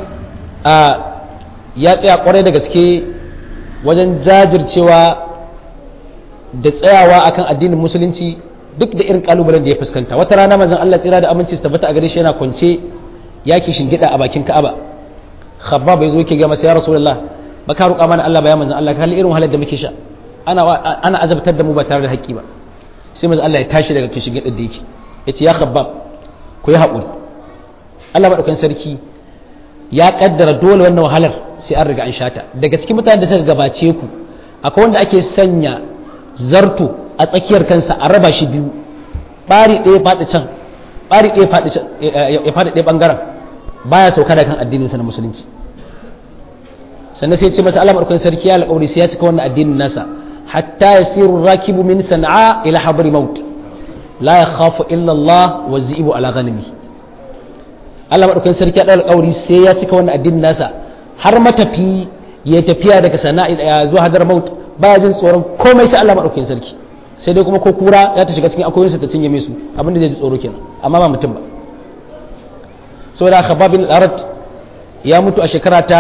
ya tsaya kwarai da gaske wajen jajircewa da tsayawa akan addinin musulunci duk da irin kalubalen da ya fuskanta wata rana manzon Allah tsira da aminci su tabbata a gare shi yana kwance yaki shingida a bakin Ka'aba khabbab ya zo yake ga masa ya rasulullah baka roƙa mana Allah bayan manzon Allah kalli irin wahalar da muke sha ana ana azabtar da mu ba tare da haƙƙi ba sai manzon Allah ya tashi daga kishin da yake yace ya khabbab ku yi haƙuri Allah madaukakin sarki ya kaddara dole wannan wahalar sai an riga an shata daga cikin mutanen da suka gabace ku akwai wanda ake sanya zarto a tsakiyar kansa a raba shi biyu bari ɗaya faɗi can bari ɗaya faɗi can ya faɗi ɗaya ɓangaren baya sauka da kan addininsa na musulunci sannan sai ce masa Allah madaukakin sarki ya alƙawari sai ya cika wannan addinin nasa hatta yasiru rakibu min sana'a ila habri maut la yakhafu illa Allah wa zibu ala ghanimi Allah madaukakin sarki ya ɗaura alƙawari sai ya cika wannan addinin nasa har matafi ya tafiya daga sana'a zuwa hadar maut baya jin tsoron komai sai Allah madaukakin sarki sai dai kuma ko kura ya ta shiga cikin akoyinsa ta cinye su abinda zai ji tsoro kenan amma ba mutum ba saboda khabbab bin al-arat ya mutu a shekara ta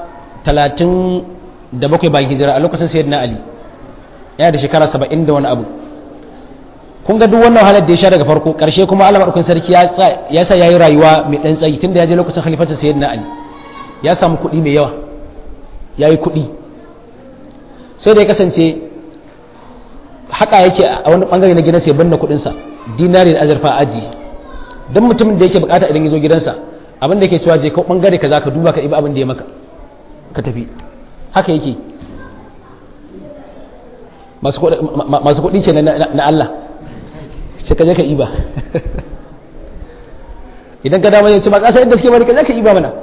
37 bayan hijira a lokacin sayyidina ali yana da shekara 70 da wani abu kun ga duk wannan halar da ya sha daga farko karshe kuma Allah madaukakin sarki ya sa yayi rayuwa mai dan tsayi tunda ya je lokacin khalifarsa sayyidina ali ya samu kuɗi mai yawa yayi kuɗi sai da ya kasance haka yake a wani bangare na gidansa ya banna kuɗinsa dinari da azurfa aji don mutumin da yake bukata idan ya zo gidansa abin da yake cewa je ka bangare ka za ka duba ka ibi abin da ya maka ka tafi haka yake masu kuɗi ke na Allah ce ka je ka iba idan ka dama ya ce ba ƙasa inda suke bari ka je ka iba mana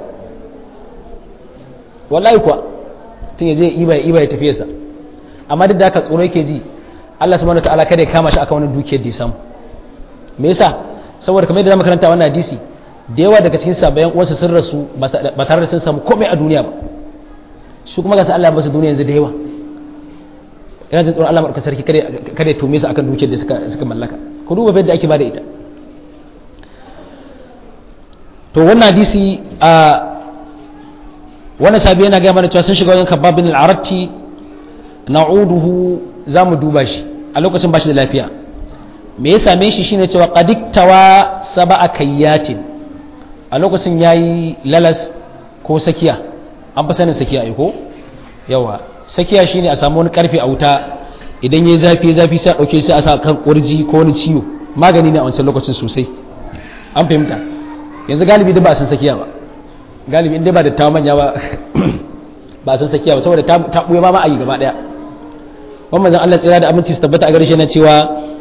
wallahi kuwa tun ya je iba ya iba ya tafiye sa amma duk da haka tsoro yake ji Allah subhanahu wataala kada ya kama shi akan wani dukiyar da ya samu me yasa saboda kamar yadda na makaranta wannan hadisi da yawa daga cikin sabayan uwarsa sun rasu ba tare da sun samu komai a duniya ba su kuma gasa Allah ya basu duniya yanzu da yawa ina jin tsoron Allah maɗauka sarki kada ya tume su akan dukiyar da suka mallaka ku duba yadda ake bada ita to wannan hadisi a wannan sabi yana gaya mana cewa sun shiga wajen kabab bin al-aratti na'uduhu za mu duba shi a lokacin ba shi da lafiya me ya same shi shine cewa qadiktawa sab'a kayyatin a lokacin yayi lalas ko sakiya an fi sanin sakiya ai ko yawa sakiya shine a samu wani karfe a wuta idan yayi zafi zafi sai a dauke sai a sa kan kurji ko wani ciwo magani ne a wancan lokacin sosai an fahimta yanzu galibi da ba a san sakiya ba galibi inda ba da tawa manya ba ba a san sakiya ba saboda ta buye ma ma'ayi gaba daya wannan zan Allah tsira da aminci su tabbata a gare shi na cewa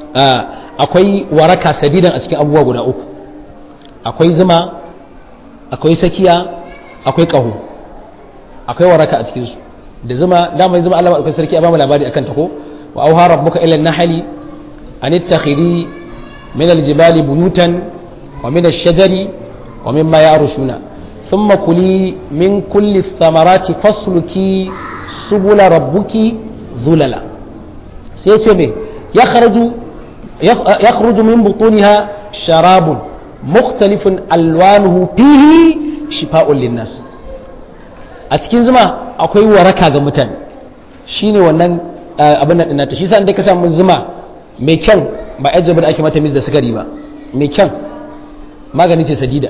akwai waraka sadidan a cikin abubuwa guda uku akwai zuma akwai sakiya akwai ƙaho akwai waraka a cikinsu da zuma damar zuma Allah akwai sarki a bamu labari akan ta ko wa auha rabbuka ila nahli an ittakhiri min aljibali buyutan wa min ash-shajari wa mimma ya'rushuna thumma kuli min kulli thamarati fasluki subula rabbuki zulala sai ce me yakhraju يخرج من بطونها شراب مختلف ألوانه فيه شفاء للناس أتكين زما أكوي وركا غمتان shine wannan abin nan dinata shi sa inda ka samu zuma mai kyan ba yar jabar ake mata mis da sukari ba mai kyan magani ce sadida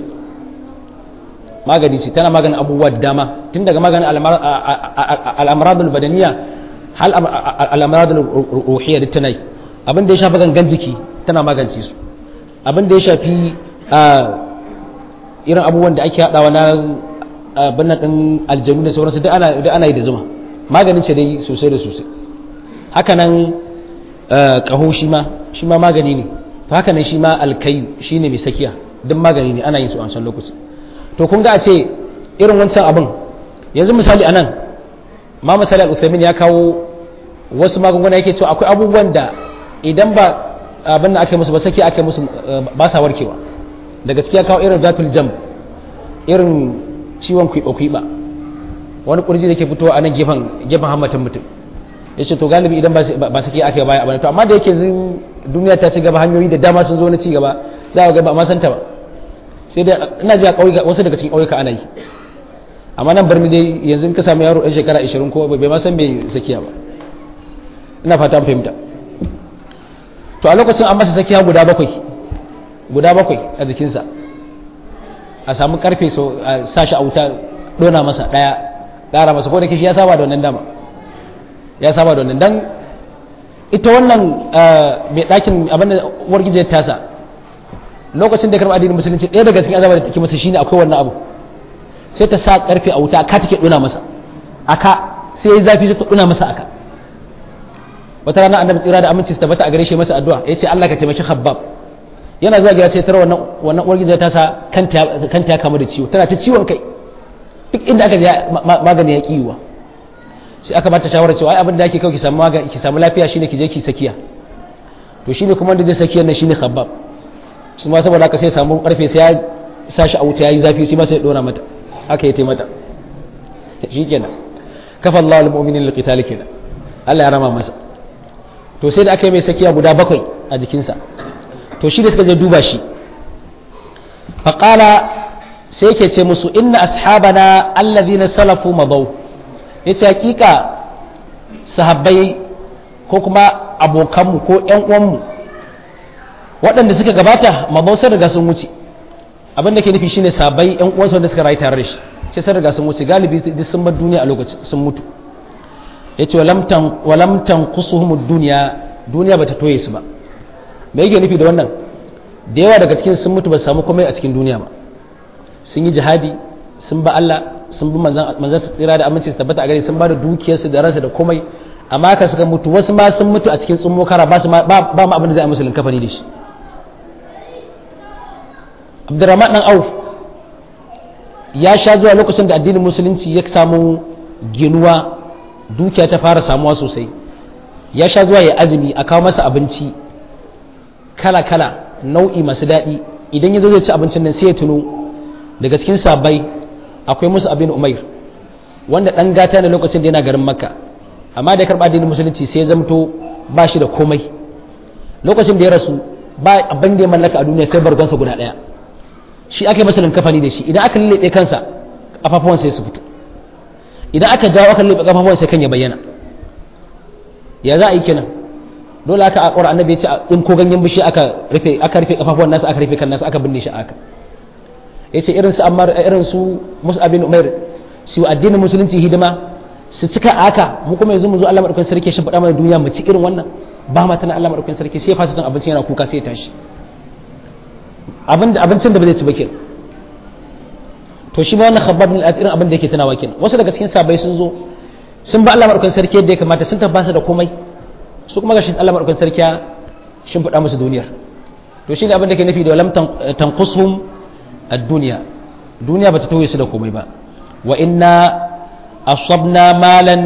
magani ce tana maganin abubuwa da dama tun daga maganin al'amradul badaniya hal al'amradul ruhiyya duk tana yi abin da ya shafi gangan jiki tana magance su abin da ya shafi irin abubuwan da ake haɗawa na abin nan ɗin aljanu da sauransu duk ana yi da zuma maganin ce dai sosai da sosai hakanan ƙaho shi ma shi ma magani ne to hakanan shi ma alkayu shi ne mai sakiya duk magani ne ana yin su a wancan lokaci to kun ga a ce irin wancan abin yanzu misali anan ma misali al-uthaymin ya kawo wasu magunguna yake cewa akwai abubuwan da idan ba abin da aka musu ba saki aka musu ba sa warkewa daga ciki ya kawo irin zatul jam irin ciwon kwiba-kwiba wani kurji da ke fitowa a nan gefen gefen hammatin mutum ya ce to galibi idan ba saki aka yi baya abin to amma da yake duniya ta ci gaba hanyoyi da dama sun zo na ci gaba za a ga ba ma santa ba sai dai ina ji a ƙauyuka wasu daga cikin ƙauyuka ana yi amma nan birni dai yanzu in ka samu yaro ɗan shekara 20 ko bai ma san bai sakiya ba ina fata an fahimta to a lokacin an masa sakiya guda bakwai guda bakwai a jikinsa a samu karfe so a sashi a wuta dona masa daya ƙara masa ko da kishi ya saba da wannan dama ya saba da wannan dan ita wannan mai ɗakin abin da uwar gijiyar tasa lokacin da ya karɓi addinin musulunci ɗaya daga cikin azabar da take masa shine akwai wannan abu sai ta sa karfe a wuta aka take dona masa aka sai ya yi zafi sai ta dona masa aka wata rana annabi tsira da aminci su tabbata a gare shi masa addu'a yace Allah ka taimaki Khabbab yana zuwa gida sai tara wannan wannan uwar gida ta sa kanta kanta ya kama da ciwo tana ta ciwon kai duk inda aka je magani ya kiwa sai aka bata shawara cewa ai abin da ake kawai ki samu magani ki samu lafiya shine ki je ki sakiya to shine kuma wanda zai sakiya nan shine Khabbab shi ma saboda haka sai samu karfe sai ya sashi a wuta yayi zafi sai ma sai ya dora mata haka ya taimata shikenan kafa Allahu al-mu'minina liqital kenan Allah ya rama masa to sai da aka yi mai sakiya guda bakwai a jikinsa to shi da suka je duba shi faƙala sai yake ce musu inna ashabana allazina salafu madaw yace hakika sahabbai ko kuma abokanmu ko ƴan uwanmu waɗanda suka gabata madaw sun riga sun wuce abin da ke nufi shine sahabbai ƴan uwansu wanda suka rayu tare da shi sai sun riga sun wuce galibi duk sun bar duniya a lokacin sun mutu yace walam tan walam tanqusuhum duniya duniya bata toye su ba me yake nufi da wannan da yawa daga cikin sun mutu ba su samu komai a cikin duniya ba sun yi jihadi sun ba Allah sun bi manzan su tsira da aminci su tabbata a gare sun ba da dukiyarsu da ransa da komai amma ka suka mutu wasu ma sun mutu a cikin tsummo kara ba ba ma abin da zai musulun kafani da shi Abdurrahman dan Auf ya sha zuwa lokacin da addinin musulunci ya samu ginuwa dukiya ta fara samuwa sosai ya sha zuwa ya azumi a kawo masa abinci kala-kala nau'i masu daɗi idan ya zo zai ci abincin nan sai ya tuno daga cikin sabai akwai musu abin umair wanda ɗan gata ne lokacin da yana garin makka amma da ya karɓa addinin musulunci sai ya zamto ba shi da komai lokacin da ya rasu ba abin da ya mallaka a duniya sai bargonsa guda ɗaya shi aka yi masa kafani da shi idan aka lullube kansa kafafuwan sai su fito idan aka jawo aka lullube kafafuwan sai kan ya bayyana ya za a yi kenan dole aka akwai annabi ya ce in ko ganyen bishi aka rufe aka rufe kafafuwan nasa aka rufe kan nasa aka binne shi aka yace irin su ammar irin su mus'ab bin umair su addinin musulunci hidima su cika aka mu kuma yanzu mu zo Allah madaukakin sarki shi faɗa mana duniya mu ci irin wannan ba ma tana Allah madaukakin sarki sai ya fasa cin abinci yana kuka sai ya tashi abin abincin da ba zai ci ba kenan to shi ma wannan khabbab bin al irin abin da yake tunawa kenan wasu daga cikin sabai sun zo sun ba Allah madaukakin sarki yadda ya kamata sun tabbasa da komai su kuma gashi Allah madaukakin sarki ya shimfiɗa musu duniyar to shine abin da ke nufi da lam tanqushum ad-dunya duniya bata tauye su da komai ba wa inna asabna malan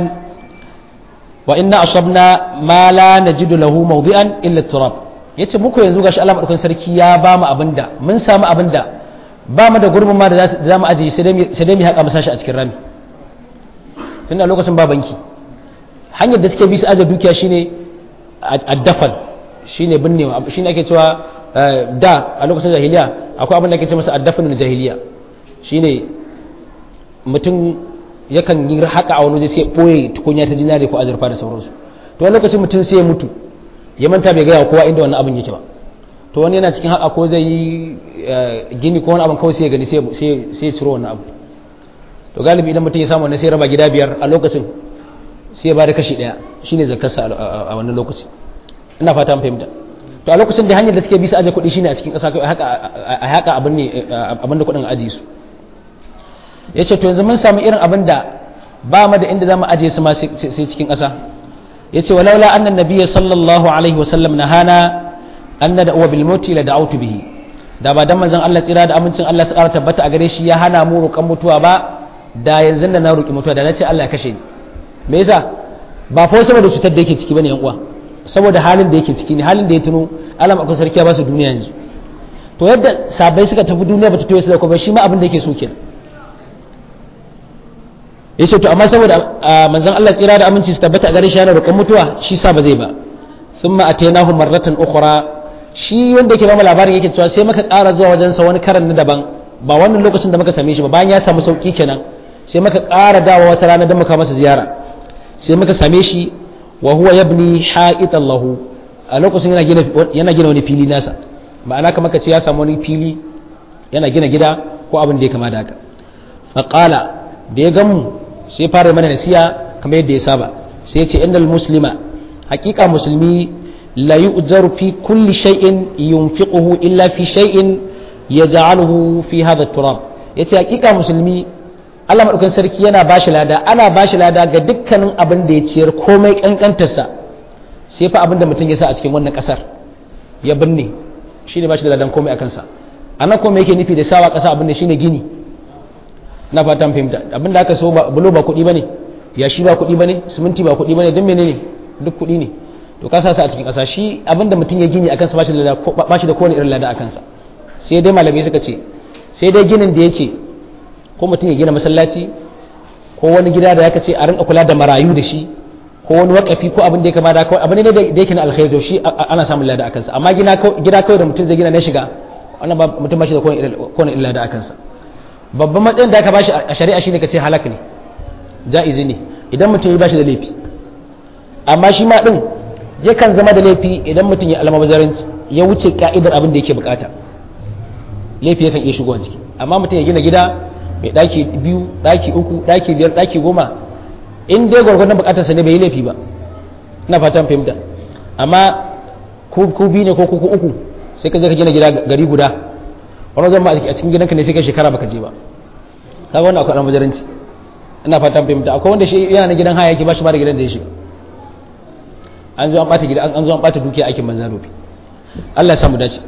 wa inna asabna ma la najidu lahu mawdi'an illa turab yace muku yanzu gashi Allah madaukakin sarki ya ba mu abinda mun samu abinda ba mu da gurbin ma da za mu ajiye sai dai mu haƙa mu sashi a cikin rami tun a lokacin ba banki hanyar da suke bi su aje dukiya shine addafal shine binnewa shine ake cewa da a lokacin jahiliya akwai abin da ake ce masa addafalul jahiliya shine mutum yakan yi haka a wani waje sai boye tukunya ta jinare ko azurfa da sauransu to wani lokacin mutum sai ya mutu ya manta bai gaya kowa inda wannan abin yake ba to wani yana cikin haka ko zai yi gini ko wani abin kawai sai ya gani sai ya ciro wannan abu to galibi idan mutum ya samu wannan sai raba gida biyar a lokacin sai ya ba da kashi ɗaya shine zakarsa a wannan lokaci ina fata an fahimta to a lokacin da hanyar da suke bisa aje kuɗi shine a cikin ƙasa a haka abin ne abin da kuɗin aji su ya ce to yanzu mun samu irin abin da ba mu da inda za mu aje su ma sai cikin ƙasa ya ce walaula annan nabiyya sallallahu alaihi wasallam na hana an na da'uwa bil mauti la da'autu bihi da ba dan manzon Allah tsira da amincin Allah su ƙara tabbata a gare shi ya hana mu roƙan mutuwa ba da yanzu da na roƙi mutuwa da na ce Allah ya kashe ni me yasa ba fa saboda cutar da yake ciki bane yan uwa saboda halin da yake ciki ne halin da ya tuno Allah akwai sarki ya ba su duniya yanzu to yadda sabai suka tafi duniya bata toye su da kuma shi ma abin da yake so kenan yace to amma saboda manzon Allah tsira da aminci su tabbata a gare shi yana roƙon mutuwa shi sa ba zai ba thumma atainahu marratan ukhra shi wanda yake ba mu labarin yake cewa sai muka ƙara zuwa wajen sa wani karan na daban ba wannan lokacin da muka same shi ba bayan ya samu sauki kenan sai muka ƙara dawo wata rana don muka masa ziyara sai muka same shi wa huwa yabni ha'itan lahu a lokacin yana gina yana gina wani fili nasa ma'ana kamar ka ce ya samu wani fili yana gina gida ko abin da ya kama da haka fa qala da ya gamu sai fara mana nasiya kamar yadda ya saba sai ya ce innal muslima haqiqa musulmi la yu'jaru fi kulli shay'in yunfiquhu illa fi shay'in yaj'aluhu fi hadha at-turab yace haqiqa musulmi Allah maɗaukan sarki yana ba shi lada ana ba shi lada ga dukkanin abin da ya ciyar komai ƙanƙantarsa sai fa abin da mutum ya sa a cikin wannan ƙasar ya binne shi ne ba shi da ladan komai a kansa a nan komai yake nufi da sawa ƙasa abin da shi ne gini na fatan fahimta abin da aka so bulo ba kuɗi ba ne yashi ba kuɗi ba ne siminti ba kuɗi ba ne don mene ne duk kuɗi ne to ka sa a cikin ƙasa shi abin da mutum ya gini a kansa ba shi da kowane irin lada a kansa sai dai malamai suka ce sai dai ginin da yake ko mutum ya gina masallaci ko wani gida da yaka ce a rinka kula da marayu da shi ko wani wakafi ko abin da ya kama da kawai abin ne da yake na alkhairi to shi ana samun lada a kansa amma gida kawai da mutum zai gina na shiga wannan ba mutum ba shi da kowane illa da a kansa babban matsayin da aka bashi a shari'a shine ka ce halak ne ja'izi ne idan mutum ya bashi da laifi amma shi ma din yakan zama da laifi idan mutum ya almabazaranci ya wuce ka'idar abin da yake bukata laifi yakan iya shigowa ciki amma mutum ya gina gida mai daki biyu daki uku daki biyar daki goma in dai gwargwadon bukatarsa ne bai yi laifi ba ina fatan fahimta amma ku biyu ne ko ku uku sai ka je ka gina gida gari guda wani zama a cikin gidanka ne sai ka shekara baka je ba kaga wannan akwai almabazaranci ina fatan fahimta akwai wanda shi yana na gidan haya yake ba shi ba da gidan da ya shiga an zo an bata gida an zo an bata dukiya aikin banza dofi Allah ya samu dace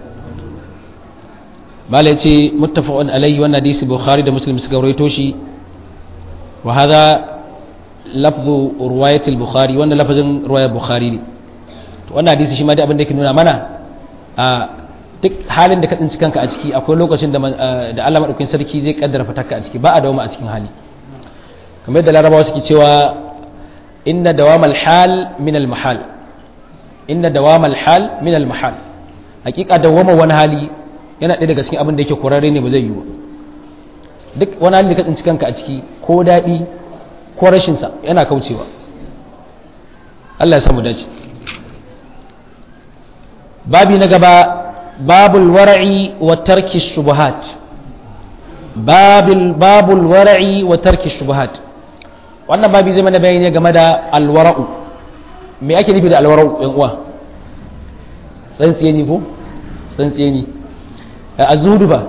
malai ce muttafaqun alaihi wannan hadisi bukhari da muslim suka rawaito shi wa hadha lafzu riwayat al-bukhari wannan lafazin riwayat bukhari ne to wannan hadisi shi ma dai abin da yake nuna mana a duk halin da ka tsinci kanka a ciki akwai lokacin da da Allah madaukakin sarki zai kaddara fataka a ciki ba a dawo a cikin hali kamar yadda larabawa suke cewa inna dawamal hal min al mahal inna dawamal hal min al mahal hakika dawama wani hali yana ɗaya daga cikin abin da yake kurare ne ba zai yi ba duk wani hali da ka tsinci kanka a ciki ko daɗi ko rashin sa yana kaucewa Allah ya samu dace babi na gaba babul wara'i wa tarki shubuhat babil babul wara'i wa tarki shubuhat wannan babi zai mana bayani game da alwara'u me ake nufi da alwara'u yan uwa tsantsiye ni ko tsantsiye ni a zuhudu ba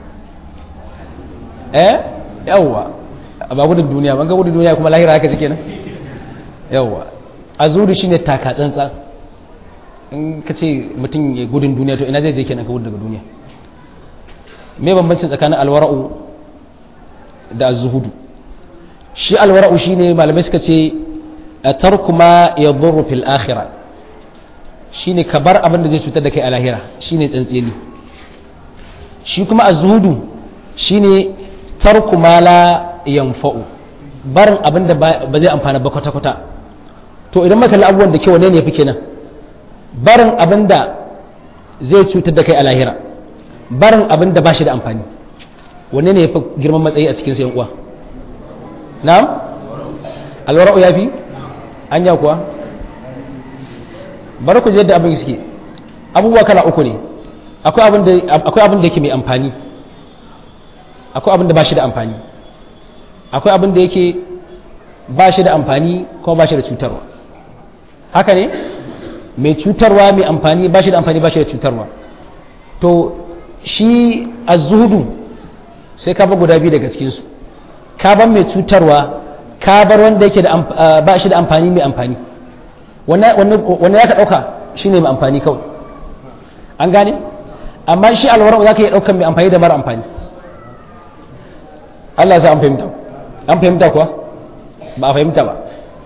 eh yawwa ba gudun duniya ban ga gudun duniya kuma lahira haka take nan yawwa a zuhudu shine taka tsantsa in ka ce mutum ya gudun duniya to ina zai je kenan ka gudu daga duniya me bambancin tsakanin alwara'u da zuhudu shi alwara'u shine malamai suka ce tarku ma yadurru fil akhirah shine ka bar abin da zai cutar da kai a lahira shine tsantseni shi kuma azhudu shine tarku ma la yanfa'u barin abin da ba zai amfana ba kwata kwata to idan maka abubuwan da kyau ne ne fi kenan barin abin da zai cutar da kai a lahira barin abin da ba shi da amfani wanne ne ya fi girman matsayi a cikin sayan uwa na'am alwara'u ya fi anya kuwa bari ku yadda abin suke abubuwa kala uku ne akwai abin da yake mai amfani akwai abin da ba shi da amfani akwai abin da yake ba shi da amfani kuma ba shi da cutarwa haka ne mai cutarwa mai amfani ba shi da amfani ba shi da cutarwa to shi az-zuhudu sai ka bar guda biyu daga cikinsu ka bar mai cutarwa ka bar wanda yake da ba shi da amfani mai amfani wannan ya ka ɗauka shi ne mai amfani kawai an gane amma shi alwarar za ka iya ɗaukan mai amfani da mara amfani Allah sa an fahimta an fahimta kuwa ba a fahimta ba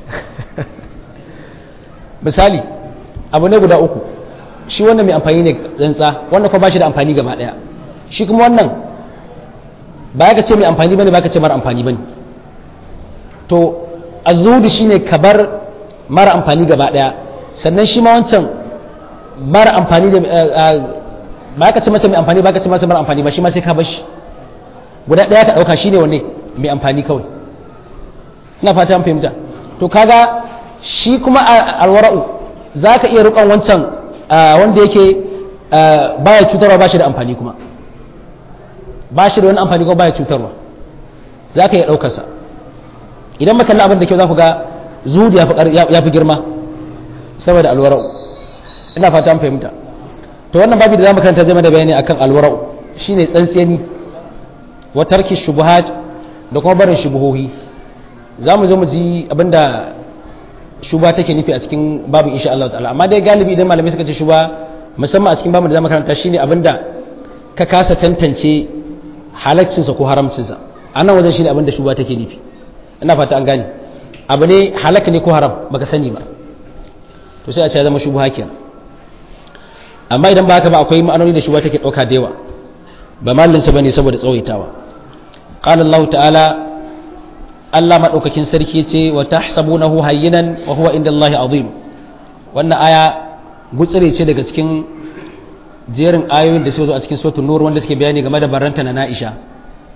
misali abu ne guda uku shi wannan mai amfani ne tsantsa wannan kuma ba shi da amfani gaba ɗaya shi kuma wannan ba ka ce mai amfani bane ba ka ce mara amfani bane to azudu shine ka bar mara amfani gaba daya sannan shi ma wancan mara amfani da ba ka ce masa mai amfani ba ka ce masa mara amfani ba shi ma sai ka bar shi guda daya ka dauka shine wanne mai amfani kawai ina fata an fahimta to kaga shi kuma alwara'u za ka iya rukon wancan wanda yake baya cutarwa ba shi da amfani kuma ba shi da wani amfani kuma baya cutarwa za ka iya ɗaukarsa idan makalla abin da kyau za ku ga zuhudu ya fi girma saboda alwara'u ina fata an fahimta to wannan babi da za mu karanta zai da bayani akan alwara'u shine tsantseni wa tarki shubuhat da kuma barin shubuhohi za mu zo mu ji abinda shuba take nufi a cikin babu insha Allah ta'ala amma dai galibi idan malamai suka ce shuba musamman a cikin babu da za mu karanta shine abinda ka kasa tantance halaccinsa ko haramcinsa a nan wajen shine abinda shuba take nufi ina fata an gane abu ne halaka ne ko haram baka sani ba to sai a ce ya zama shubuha kenan amma idan ba haka ba akwai ma'anoni da shubuha take dauka da yawa ba mallinsa bane saboda tsawaitawa qala Allah ta'ala Allah madaukakin sarki yace wa tahsabunahu hayyinan wa huwa inda Allah azim wannan aya gutsire ce daga cikin jerin ayoyin da suka zo a cikin suratul nur wanda suke bayani game da baranta na Aisha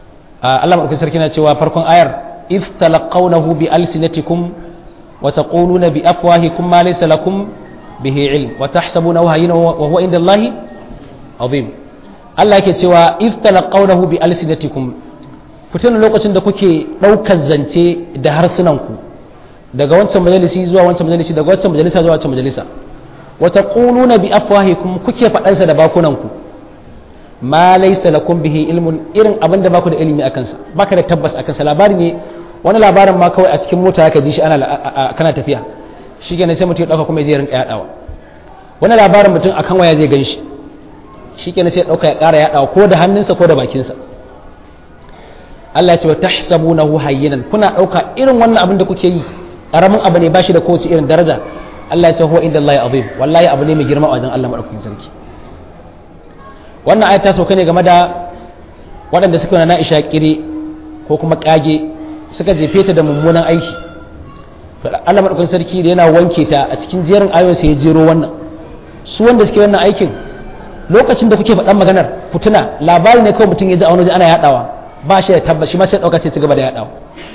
Allah madaukakin sarki na cewa farkon ayar if talaqawnahu bi alsinatikum wa taquluna bi afwahikum ma laysa lakum bihi ilm wa tahsabunahu hayyinan wa huwa inda Allahi azim Allah yake cewa if talaqawnahu bi alsinatikum ku tuna lokacin da kuke daukar zance da harsunanku daga wancan majalisi zuwa wancan majalisi daga wancan majalisa zuwa wancan majalisa wa taquluna bi afwahikum kuke faɗansa da bakunanku ma laysa lakum bihi ilmun irin abin da baku da ilimi akan sa baka da tabbas akan sa labari ne wani labarin ma kawai a cikin mota ka ji shi ana kana tafiya shi kenan sai mutum ya dauka kuma ya je rinka yadawa wani labarin mutum akan waya zai gan shi shi kenan sai ya dauka ya kara yadawa ko da hannunsa ko da bakinsa Allah ya ce wa tahsabunahu hayyinan kuna dauka irin wannan abin da kuke yi karamin abu ne bashi da kowace irin daraja Allah ya ce huwa inda Allah azim wallahi abu ne mai girma a wajen Allah madaukakin sarki wannan ayat ta sauka ne game da waɗanda suka na Aisha kire ko kuma kage suka jefe ta da mummunan aiki Allah madaukakin sarki da yana wanke ta a cikin jerin ayoyin sai ya jero wannan su wanda suke wannan aikin lokacin da kuke faɗan maganar fituna labari ne kawai mutum ya ji a wani ana yaɗawa ba shi da tabbas shi ma sai ɗauka sai ci gaba da yaɗawa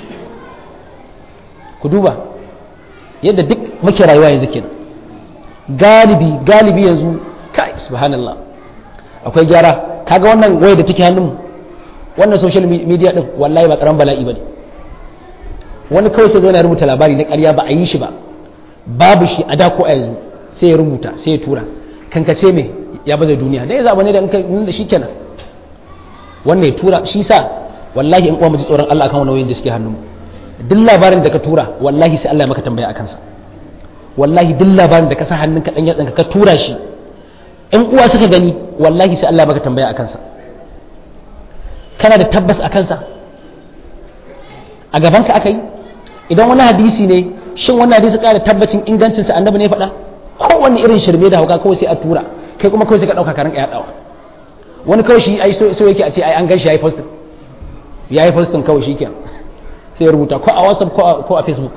ku duba yadda duk muke rayuwa yanzu kenan galibi galibi yanzu kai subhanallah akwai gyara kaga wannan waya da take hannun wannan social media din wallahi ba karan bala'i bane wani kawai sai zo na rubuta labari na ƙarya ba a yi shi ba babu shi a da ko a yanzu sai ya rubuta sai ya tura kankace me ya baza duniya dai zaba ne da da shi kenan wannan ya tura shi sa wallahi in uwa mu ji tsoron Allah akan wannan da suke hannun mu duk labarin da ka tura wallahi sai Allah ya maka tambaya akan sa wallahi duk labarin da ka sa hannun ka dan yatsan ka tura shi in uwa suka gani wallahi sai Allah ya maka tambaya akan sa kana da tabbas akan sa a gaban ka aka yi idan wani hadisi ne shin wannan hadisi ƙara tabbacin ingancin sa annabi ne faɗa kowanne irin shirme da hauka kawai sai a tura kai kuma kawai sai ka ɗauka karan ka yaɗawa wani kawai shi ai so yake a ce ai an gan shi ya yi postin ya yi postin kawai shi kenan sai ya rubuta ko a whatsapp ko a facebook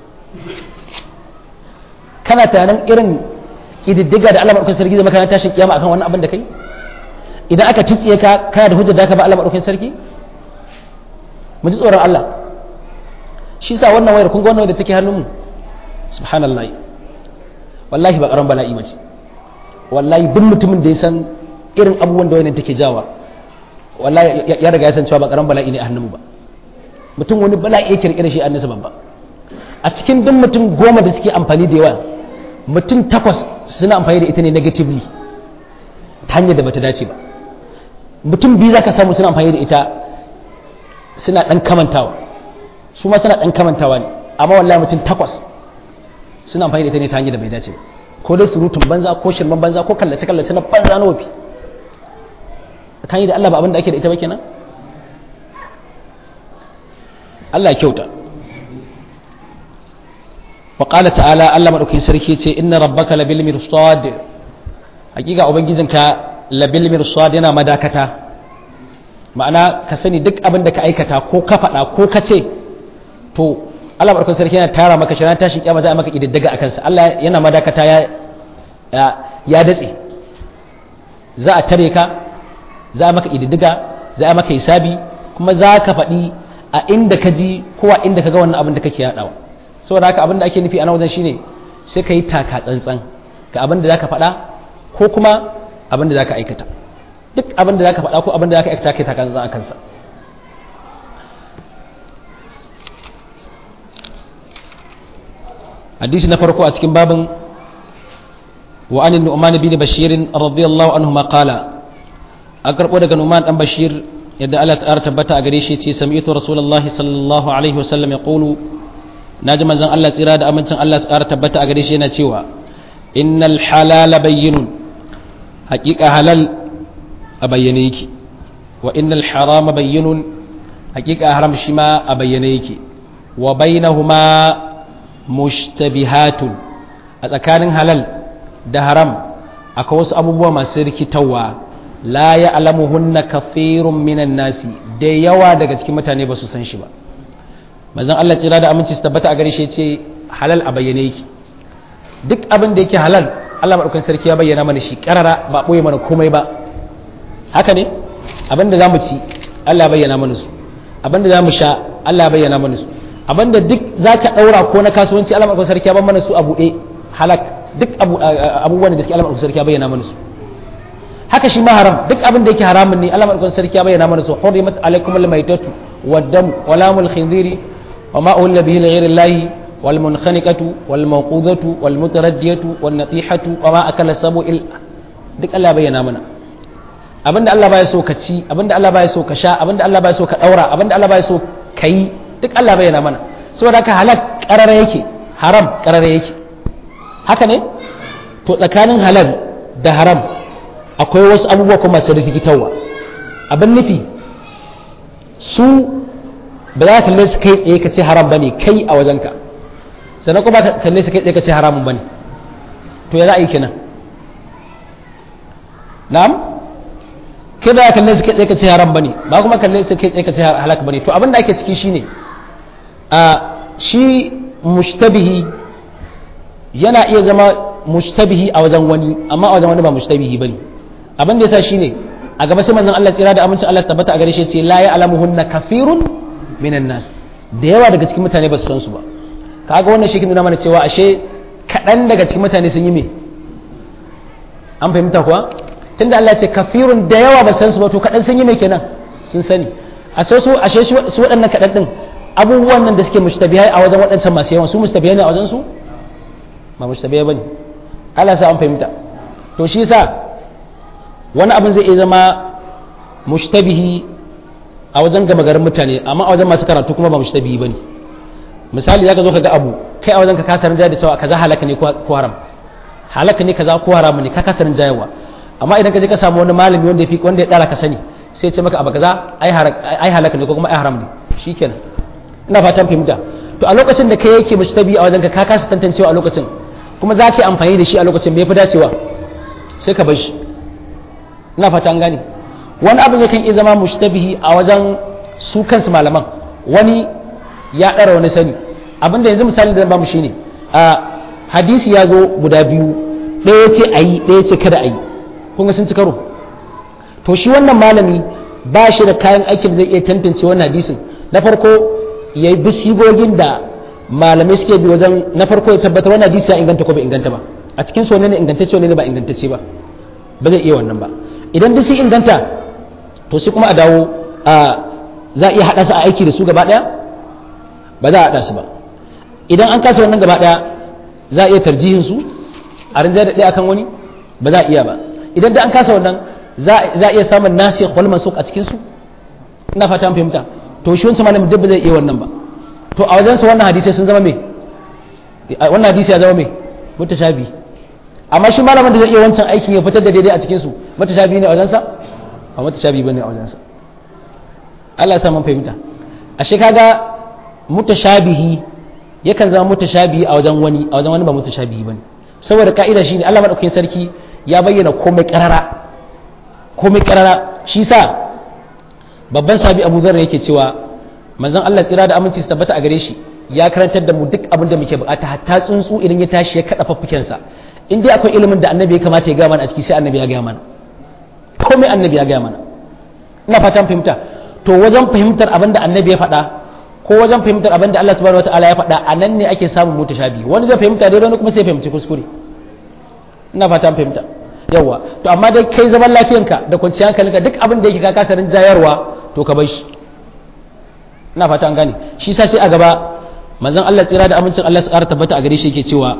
kana tunanin irin ƙididdiga da Allah maɗaukin sarki zai maka tashin kiyama akan wannan abin da kai idan aka citsiye ka kana da hujjar da ka ba Allah maɗaukin sarki mu ji tsoron Allah shi sa wannan wayar kun ga wannan wayar da take hannunmu subhanallahi wallahi ba karan bala'i mace wallahi duk mutumin da ya san irin abubuwan da wayan take jawa wallahi ya riga ya san cewa ba karan bala'i ne a hannunmu ba mutum wani bala'i ya kirkira shi annasa babba a cikin duk mutum goma da suke amfani da yawa mutum takwas suna amfani da ita ne negatively ta hanyar da bata dace ba mutum biyu zaka samu suna amfani da ita suna dan kamantawa su ma suna dan kamantawa ne amma wallahi mutum takwas suna amfani da ita ne ta hanyar da bai dace ba ko dai surutun banza ko shirman banza ko kallace kallace na banza na wafi tsakani da Allah ba abin da ake da ita ba kenan Allah ya kyauta wa qala ta'ala Allah madaukakin sarki ce inna rabbaka labil mirsad hakika ubangijinka labil mirsad yana madakata ma'ana ka sani duk abin da ka aikata ko ka faɗa ko ka ce to Allah madaukakin sarki yana tara maka shirin tashin kiyama za a maka kididdiga akan sa Allah yana madakata ya ya datse za a tare ka za a maka kididdiga za a maka hisabi kuma za ka faɗi a inda ka ji ko a inda ka ga wannan abin da kake yaɗawa saboda haka abin da ake nufi a nan wajen shine sai ka yi taka tsantsan ga abin da za ka faɗa ko kuma abin da za ka aikata duk abin da za ka faɗa ko abin da za ka aikata kai taka tsantsan a kansa hadisi na farko a cikin babin wa anin nu'man bin bashir radiyallahu anhu ma qala an karbo daga nu'man dan bashir yadda Allah ta tabbata a gare shi ce sami'tu rasulullahi sallallahu alaihi wasallam ya qulu naji manzon Allah tsira da amincin Allah ta tabbata a gare shi yana cewa innal halala bayyinun haqiqa halal a bayyane yake wa innal harama bayyinun haqiqa haram shi ma a bayyane yake wa bainahuma mushtabihatun a tsakanin halal da haram akwai wasu abubuwa masu rikitarwa la ya alamuhunna kafirun minan nasi da yawa daga cikin mutane ba su san shi ba manzon Allah tsira da aminci su tabbata a gare shi ce halal a bayyane yake duk abin da yake halal Allah madaukakin sarki ya bayyana mana shi karara ba boye mana komai ba haka ne abin da zamu ci Allah ya bayyana mana su abinda za mu sha Allah bayyana mana su abinda duk za ka ɗaura ko na kasuwanci Allah maɗaukar sarki ya ban mana su a buɗe halak duk abubuwan da suke Allah maɗaukar sarki ya bayyana mana su haka shi ma haram duk abin da yake haramun ne Allah maɗaukar sarki ya bayyana mana su hurimat alaikum al-maitatu wad-dam wa lamul khinziri wa ma uhilla bihi li ghayri Allah wal munkhaniqatu wal mawqudatu wal mutaraddiyatu wan natihatu wa ma akala sabu'il duk Allah bayyana mana abinda Allah baya so ka ci abinda Allah baya so ka sha abinda Allah baya so ka daura abinda Allah baya so ka yi duk Allah bayyana mana saboda haka halal karara yake haram karara yake haka ne to tsakanin halal da haram akwai wasu abubuwa kuma masu rikitarwa abin nufi su ba za ka kalle su kai tsaye ka ce haram bane kai a wajenka sannan kuma ka kalle su kai tsaye ka ce haramun bane to ya za a yi kenan na'am kai ba kalle su kai tsaye ka ce haram bane ba kuma kalle su kai tsaye ka ce halaka bane to abin da ake ciki shine a shi mushtabihi yana iya zama mushtabihi a wajen wani amma a wajen wani ba mushtabihi bane abin da yasa shine a gaba sai manzon Allah tsira da amincin Allah tabbata a gare shi ce la ya'lamuhunna kafirun minan nas da yawa daga cikin mutane ba su san su ba kaga wannan shi ke nuna mana cewa ashe kaɗan daga cikin mutane sun yi me an fahimta kuwa tunda Allah ce kafirun da yawa ba san su ba to kaɗan sun yi mai kenan sun sani a sai su ashe su waɗannan kaɗan ɗin abubuwan nan da suke mustabihai a wajen waɗancan masu yawan su mustabihai ne a wajen su ba mustabihai bane Allah sa an fahimta to shi yasa wani abin zai iya zama mushtabihi a wajen gama garin mutane amma a wajen masu karatu kuma ba mushtabihi bane misali zaka zo ka ga abu kai a wajen ka kasa rinjaya da cewa kaza halaka ne ko haram halaka ne kaza ko haram ne ka kasa rinjayawa amma idan ka je ka samu wani malami wanda ya fi wanda ya dara ka sani sai ce maka abu kaza ai halaka ne ko kuma ai haram ne shikenan ina fatan fahimta to a lokacin da kai yake mushtabi a wajen ka ka kasa tantancewa a lokacin kuma za ka yi amfani da shi a lokacin me yafi dacewa sai ka bar shi ina fatan gane wani abin yakan iya zama mushtabihi a wajen su kansu malaman wani ya ɗara wani sani abin da yanzu misali da ba mu shine a hadisi ya zo guda biyu ɗaya ce a yi ɗaya ce kada a yi kun sun ci karo to shi wannan malami ba shi da kayan aikin da zai iya tantance wannan hadisin na farko ya yi bisigogin da malamai suke bi wajen na farko ya tabbatar wannan hadisi ya inganta ko bai inganta ba a cikin su ne ingantacce ne ba ingantacce ba ba zai iya wannan ba idan duk sun inganta to sai kuma a dawo a za a iya haɗa su a aiki da su gaba ɗaya ba za a haɗa su ba idan an kasa wannan gaba ɗaya za a iya tarjihin su a rinjaya da ɗaya akan wani ba za a iya ba idan da an kasa wannan za a iya samun nasi wal mansuk a cikin su ina fata fahimta to shi wancan malamin duk ba zai iya wannan ba to a wajen su wannan hadisi sun zama me wannan hadisi ya zama me mutashabi amma shi malamin da zai iya wancan aikin ya fitar da daidai a cikin su mutashabi ne a wajen sa ba mutashabi bane a wajen sa Allah ya sa mun fahimta ashe kaga mutashabihi yakan zama mutashabihi a wajen wani a wajen wani ba mutashabihi bane saboda ka'ida shine Allah madaukakin sarki ya bayyana komai karara komai karara shi sa babban sabi Abu Dharr yake cewa manzon Allah tsira da aminci su tabbata a gare shi ya karantar da mu duk abin da muke bukata hatta tsuntsu idan ya tashi ya kada faffuken sa in dai akwai ilimin da annabi ya kamata ya ga mana a ciki sai annabi ya ga mana komai annabi ya ga mana ina fatan fahimta to wajen fahimtar abin da annabi ya faɗa ko wajen fahimtar abin da Allah subhanahu wataala ya faɗa a nan ne ake samun mutashabi wani zai fahimta daidai wani kuma sai fahimci kuskure ina fata fahimta yawa to amma dai kai zaman lafiyanka da kwanciyar hankalinka duk abin da yake ka kasa jayarwa to ka bar shi ina fata an gane shi sa sai a gaba manzon Allah tsira da amincin Allah su ƙara tabbata a gare shi yake cewa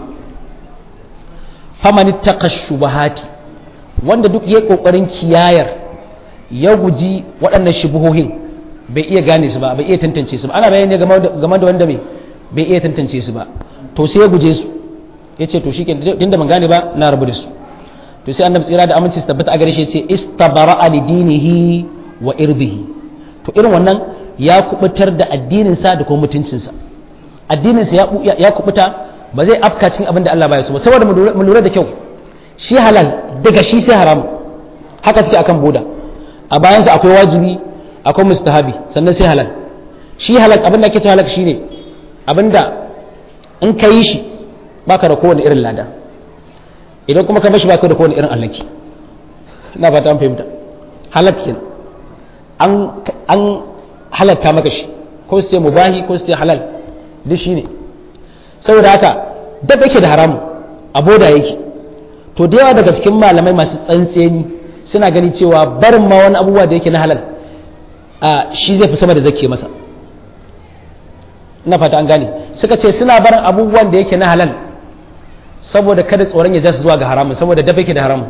faman ittaqa shubahati wanda duk yayi kokarin kiyayar ya guji waɗannan shubuhohin bai iya gane su ba bai iya tantance su ba ana bayani game da wanda bai bai iya tantance su ba to sai ya guje su ya ce to shi tunda ban gane ba na rabu da su to sai annabi tsira da aminci su tabbata a gare shi ya ce istabara ali dinihi wa irbihi to irin wannan ya kubutar da addinin sa da kuma mutuncin sa addinin sa ya kubuta ba zai afka cikin abin da Allah baya so ba saboda mu lura da kyau shi halal daga shi sai haram haka suke akan boda a bayan sa akwai wajibi akwai mustahabi sannan sai halal shi halal abin da ake cewa halal shine abinda in ka yi shi baka da kowane irin lada idan kuma ka bashi baka da kowane irin allaki ina fata an fahimta halak kenan an an halatta maka shi ko su ce mubahi ko su ce halal duk shi ne saboda haka dab yake da haramu a boda yake to da yawa daga cikin malamai masu tsantseni suna gani cewa barin ma wani abubuwa da yake na halal a shi zai fi sama da zake masa ina fata an gane suka ce suna barin abubuwan da yake na halal saboda kada tsoron ya jasu zuwa ga haramun saboda dab yake da haramun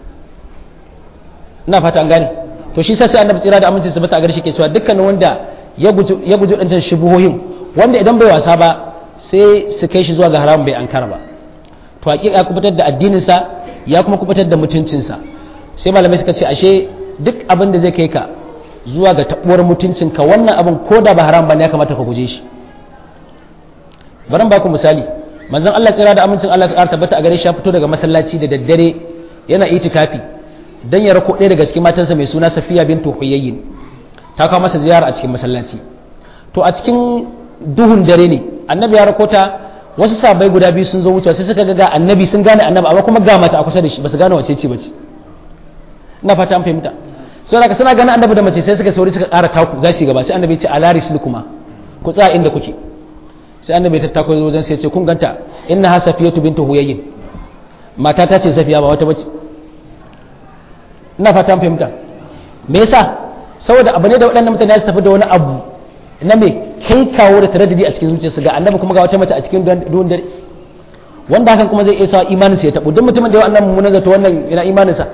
ina fata an gane to shi sai annabi tsira da aminci su tabbata a gare shi ke cewa dukkanin wanda ya guji ya guji dancan shubuhohin wanda idan bai wasa ba sai su kai shi zuwa ga haramun bai ankara ba to hakika ya kubutar da addinin sa ya kuma kubutar da mutuncin sa sai malamai suka ce ashe duk abin da zai kai ka zuwa ga tabuwar mutuncin ka wannan abin ko da ba haram ba ne ya kamata ka guje shi bari ba ku misali manzon Allah tsira da amincin Allah ya tabbata a gare shi ya fito daga masallaci da daddare yana itikafi dan ya rako ɗaya daga cikin matansa mai suna Safiya bintu Huyayyin ta kawo masa ziyara a cikin masallaci to a cikin duhun dare ne annabi ya rako ta wasu sabai guda biyu sun zo wucewa sai suka ga annabi sun gane annabi amma kuma ga mata a kusa da shi basu gane wace ce bace ina fata an fahimta so da suna ganin annabi da mace sai suka sauri suka ƙara taku za su gaba sai annabi ya ce alaris kuma ku tsaya inda kuke sai annabi ya tattako wajen sai ya ce kun ganta inna ha safiyatu bintu huyayyin mata ta ce safiya ba wata bace ina fata fahimta me yasa saboda abu ne da waɗannan mutane su tafi da wani abu na me kai kawo da taraddudi a cikin zuciyarsu ga annabi kuma ga wata mace a cikin duhun dare wanda hakan kuma zai iya sa imanin sa ya tabu duk mutumin da ya wannan mummunan zato wannan ina imanin sa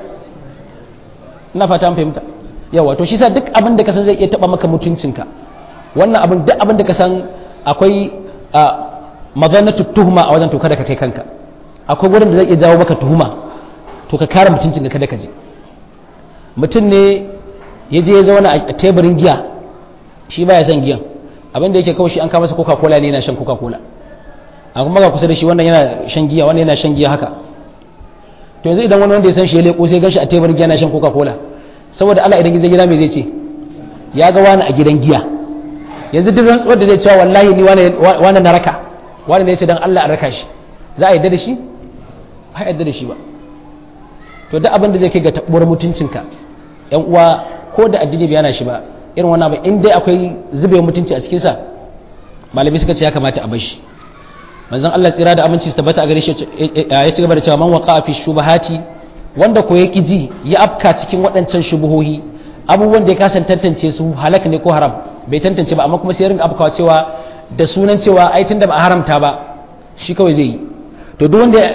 ina fata fahimta yawa to shi sa duk abin da ka san zai iya taba maka mutuncinka wannan abin duk abin da ka san akwai mazannatu tuhuma a wajen to kada ka kai kanka akwai gurin da zai iya jawo maka tuhuma to ka kare mutuncinka kada ka je mutum ne ya je ya zauna a teburin giya shi baya son giyan abin da yake kawai shi an kama masa coca cola ne yana shan coca cola a kuma ga kusa da shi wannan yana shan giya wannan yana shan giya haka to yanzu idan wani wanda ya san shi ya leko sai ganshi a teburin giya yana shan coca cola saboda Allah idan zai gida me zai ce ya ga wani a gidan giya yanzu duk rantsuwar da zai cewa wallahi ni wani na raka wani ne ya ce dan Allah a raka shi za a yadda da shi ba a yadda da shi ba to duk abin da zai kai ga tabuwar mutuncinka yan uwa ko da addini bai yana shi ba irin wannan abin in dai akwai zube mutunci a cikinsa malami suka ce ya kamata a bashi manzon Allah tsira da aminci su tabbata a gare shi ya ci gaba da cewa man waqa fi shubahati wanda ko ya ji ya afka cikin waɗancan shubuhohi abubuwan da ya kasan tantance su halak ne ko haram bai tantance ba amma kuma sai ya rinka afkawa cewa da sunan cewa ai tunda ba a haramta ba shi kawai zai yi to duk wanda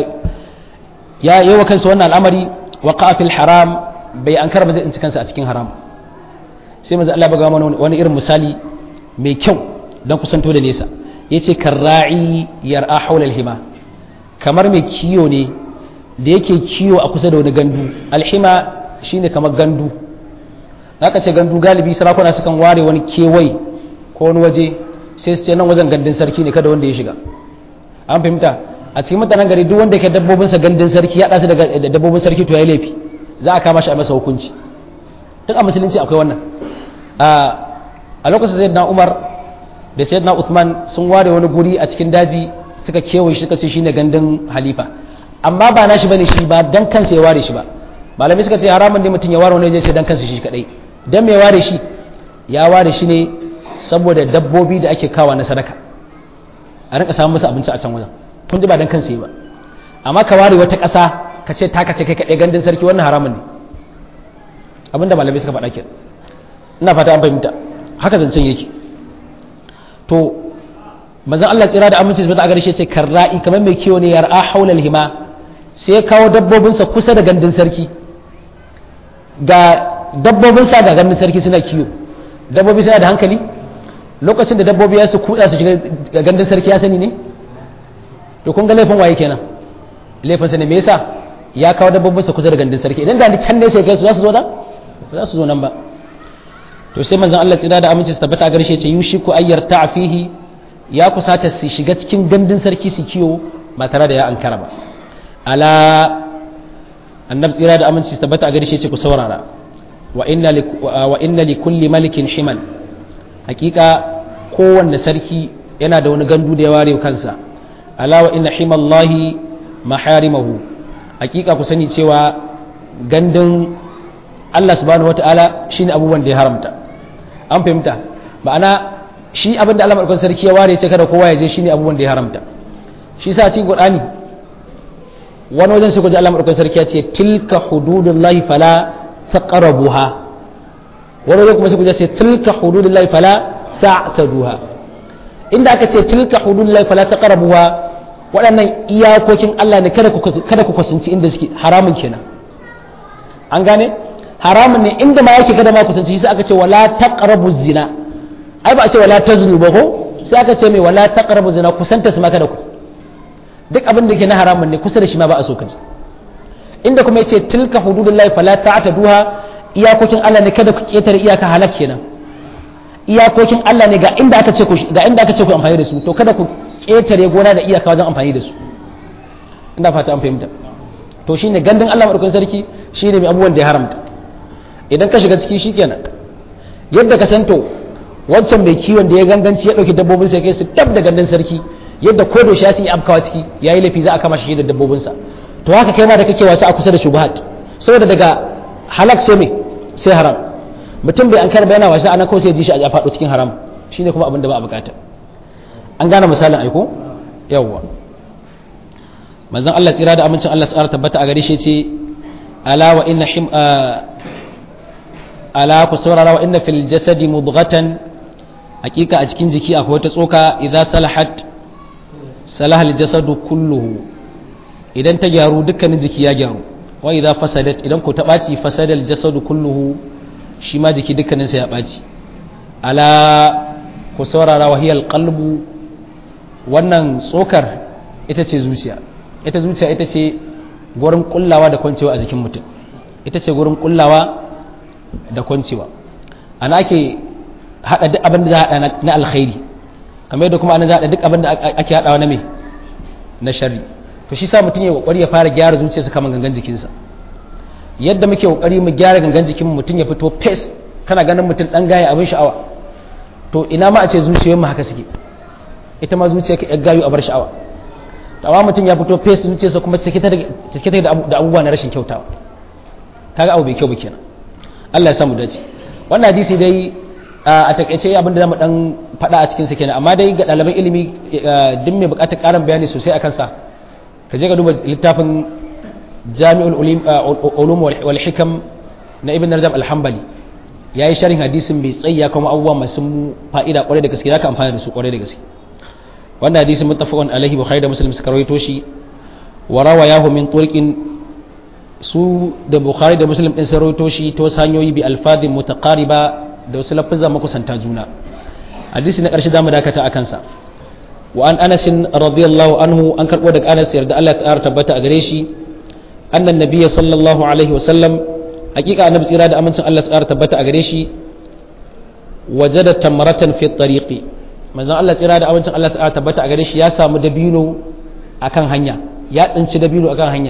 ya yi wa kansa wannan al'amari waqa fil haram bai an karba zai kansa a cikin haram sai manzo Allah baga mana wani irin misali mai kyau dan kusanto da nesa yace karra'i yar'a hawla al-hima kamar mai kiyo ne da yake kiyo a kusa da wani gandu alhima shine kamar gandu aka ce gandu galibi sarakuna sukan ware wani kewai ko wani waje sai su ce nan wajen gandun sarki ne kada wanda ya shiga an fahimta a cikin mutanen gari duk wanda ke dabbobinsa gandun sarki ya ɗasu da dabbobin sarki to ya laifi za a kama shi a masa hukunci duk a musulunci akwai wannan a lokacin sayyidina umar da sayyidina uthman sun ware wani guri a cikin daji suka kewaye shi suka ce shine gandun halifa amma ba nashi bane shi ba dan kansa ya ware shi ba malami suka ce haramun ne mutum ya ware wani je dan kansa shi kadai dan me ware shi ya ware shi ne saboda dabbobi da ake kawa na sadaka a rinka samun musu abinci a can wajen kun ji ba dan kansa ba amma ka ware wata ƙasa ka ce ta kace kai kaɗai gandun sarki wannan haramun ne abinda malamai suka faɗa kenan ina fata an fahimta haka zancen yake to manzon Allah tsira da aminci subhanahu wa ta'ala ce karra'i kamar mai kiwo ne yar'a haulal hima sai ya kawo dabbobinsa kusa da gandun sarki ga dabbobinsa ga gandun sarki suna kiwo dabbobi suna da hankali lokacin da dabbobi ya su kuɗa su shiga gandun sarki ya sani ne to kun ga laifin waye kenan laifin sa ne me yasa ya kawo dabbobinsa kusa da gandun sarki idan da ni can ne sai kai su za su zo nan ba za su zo nan ba to sai manzon Allah tsira da aminci su tabbata a garshe ce yushiku ayyar ta'fihi ya kusata su shiga cikin gandun sarki su kiyo ba tare da ya ankara ba ala annab tsira da aminci su tabbata a garshe ce ku saurara wa inna li wa inna li kulli malikin himan hakika kowanne sarki yana da wani gandu da ya ware kansa ala wa inna himallahi maharimahu hakika ku sani cewa gandun Allah subhanahu wata'ala shine abubuwan da ya haramta an fahimta ma'ana shi abin da Allah madaukakin sarki ya ware ce kada kowa ya je shine abubuwan da ya haramta shi sa cikin Qur'ani wani wajen sai kuji Allah madaukakin sarki ya ce tilka hududullahi fala taqrabuha wani wajen kuma sai kuji ce tilka hududullahi fala ta'taduha inda aka ce tilka hududullahi fala taqrabuha waɗannan iyakokin Allah ne kada ku kada ku kusanci inda suke haramun kenan an gane haramun ne inda ma yake kada ma kusanci sai aka ce wala taqrabu zina ai ba a ce wala taznu ba ko sai aka ce mai wala taqrabu zina kusanta su ma kada ku duk abin da ke na haramun ne kusa da shi ma ba a so ka ji inda kuma yace tilka hududullahi fala ta'taduha iyakokin Allah ne kada ku ketare iyaka halak kenan iyakokin Allah ne ga inda aka ce ku ga inda aka ce ku amfani da su to kada ku ketare gona da iyaka wajen amfani da su ina fata an fahimta to shine gandun Allah madaukakin sarki shine mai abubuwan da ya haramta idan ka shiga ciki shikenan yadda ka santo wancan mai kiwon da ya ganganci ya dauki dabbobin sa ya kai su tab da gandun sarki yadda ko da shi ya afkawa ciki yayi lafi za a kama shi da dabbobin sa to haka kai ma da kake wasa a kusa da shubuhat saboda daga halak sai me sai haram mutum bai an karba yana wasa ana ko sai ji shi a faɗo cikin haram shine kuma abin da ba a bukata an gane misalin aiko yawwa manzon Allah tsira da amincin Allah tsara tabbata a gare shi ce ala wa inna him ala ku saurara wa inna fil jasadi mudghatan hakika a cikin jiki akwai wata tsoka idza salahat salaha al jasadu kulluhu idan ta gyaru dukkanin jiki ya gyaru wa idza fasadat idan ko ta baci fasada al jasadu kulluhu shi ma jiki dukkanin sa ya baci ala ku saurara wa hiya al qalbu wannan tsokar ita ce zuciya ita zuciya ita ce gurin kullawa da kwancewa a jikin mutum ita ce gurin kullawa da kwancewa ana ake hada duk abin da za a hada na alkhairi kamar yadda kuma ana za a hada duk abin da ake hadawa na me na sharri to shi sa mutum ya kokari ya fara gyara zuciyarsa kamar gangan jikinsa yadda muke kokari mu gyara gangan jikin mutum ya fito fes kana ganin mutum dan gaya abin sha'awa to ina ma a ce zuciyoyin mu haka suke ita ma zuciya ka gayu a bar sha'awa amma mutum ya fito fes zuciyarsa kuma cike ta da abubuwa na rashin kyautawa kaga abu bai kyau ba kenan Allah ya samu dace wannan hadisi dai a takaice abin da zamu dan faɗa a cikin sa kenan amma dai ga ɗaliban ilimi duk mai buƙatar ƙarin bayani sosai akan sa ka je ka duba littafin Jami'ul Ulum wal Hikam na Ibn Rajab Al-Hanbali yayi sharhin hadisin bai tsaya kuma abubuwa masu fa'ida kwarai da gaske zaka amfana da su kwarai da gaske wannan hadisin muttafaqun alaihi bukhari da muslim suka rawaito shi wa rawayahu min turqin su da bukhari da muslim din sun rawaito shi ta wasu hanyoyi bi alfadhin mutaqariba da wasu lafazan makusanta juna hadisi na karshe zamu dakata akan sa wa an anas radiyallahu anhu an karbo daga anas yarda Allah ta tabbata a gare shi annan nabiyyi sallallahu alaihi wa sallam hakika annabi tsira da amincin Allah ta tabbata a gare shi wajada tamratan fi tariqi manzon Allah tsira da abincin Allah ta tabbata a gare shi ya samu dabino akan hanya ya tsinci dabino akan hanya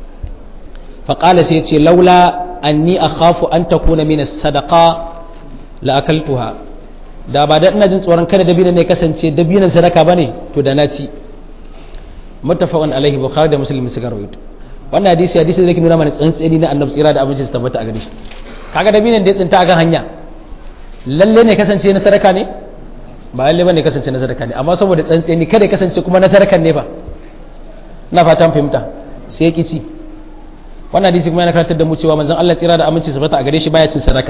faƙala sai ce laula anni akhafu an takuna min as-sadaqa la akaltuha da ba da ina jin tsoron kada dabino ne kasance dabinon sadaka bane to da na ci muttafaqun alaihi bukhari da muslim suka rawaito wannan hadisi hadisi da yake nuna mana tsantseni na annabi tsira da abincin su tabbata a gare shi kaga dabinon da ya tsinta akan hanya lalle ne kasance na sadaka ne ba lalle bane kasance na sadaka ne amma saboda tsantseni kada ya kasance kuma na sadakan ne ba na fatan fahimta sai ya kici wannan hadisi kuma yana karantar da mu cewa manzon Allah tsira da aminci sabata a gare shi baya cin sadaka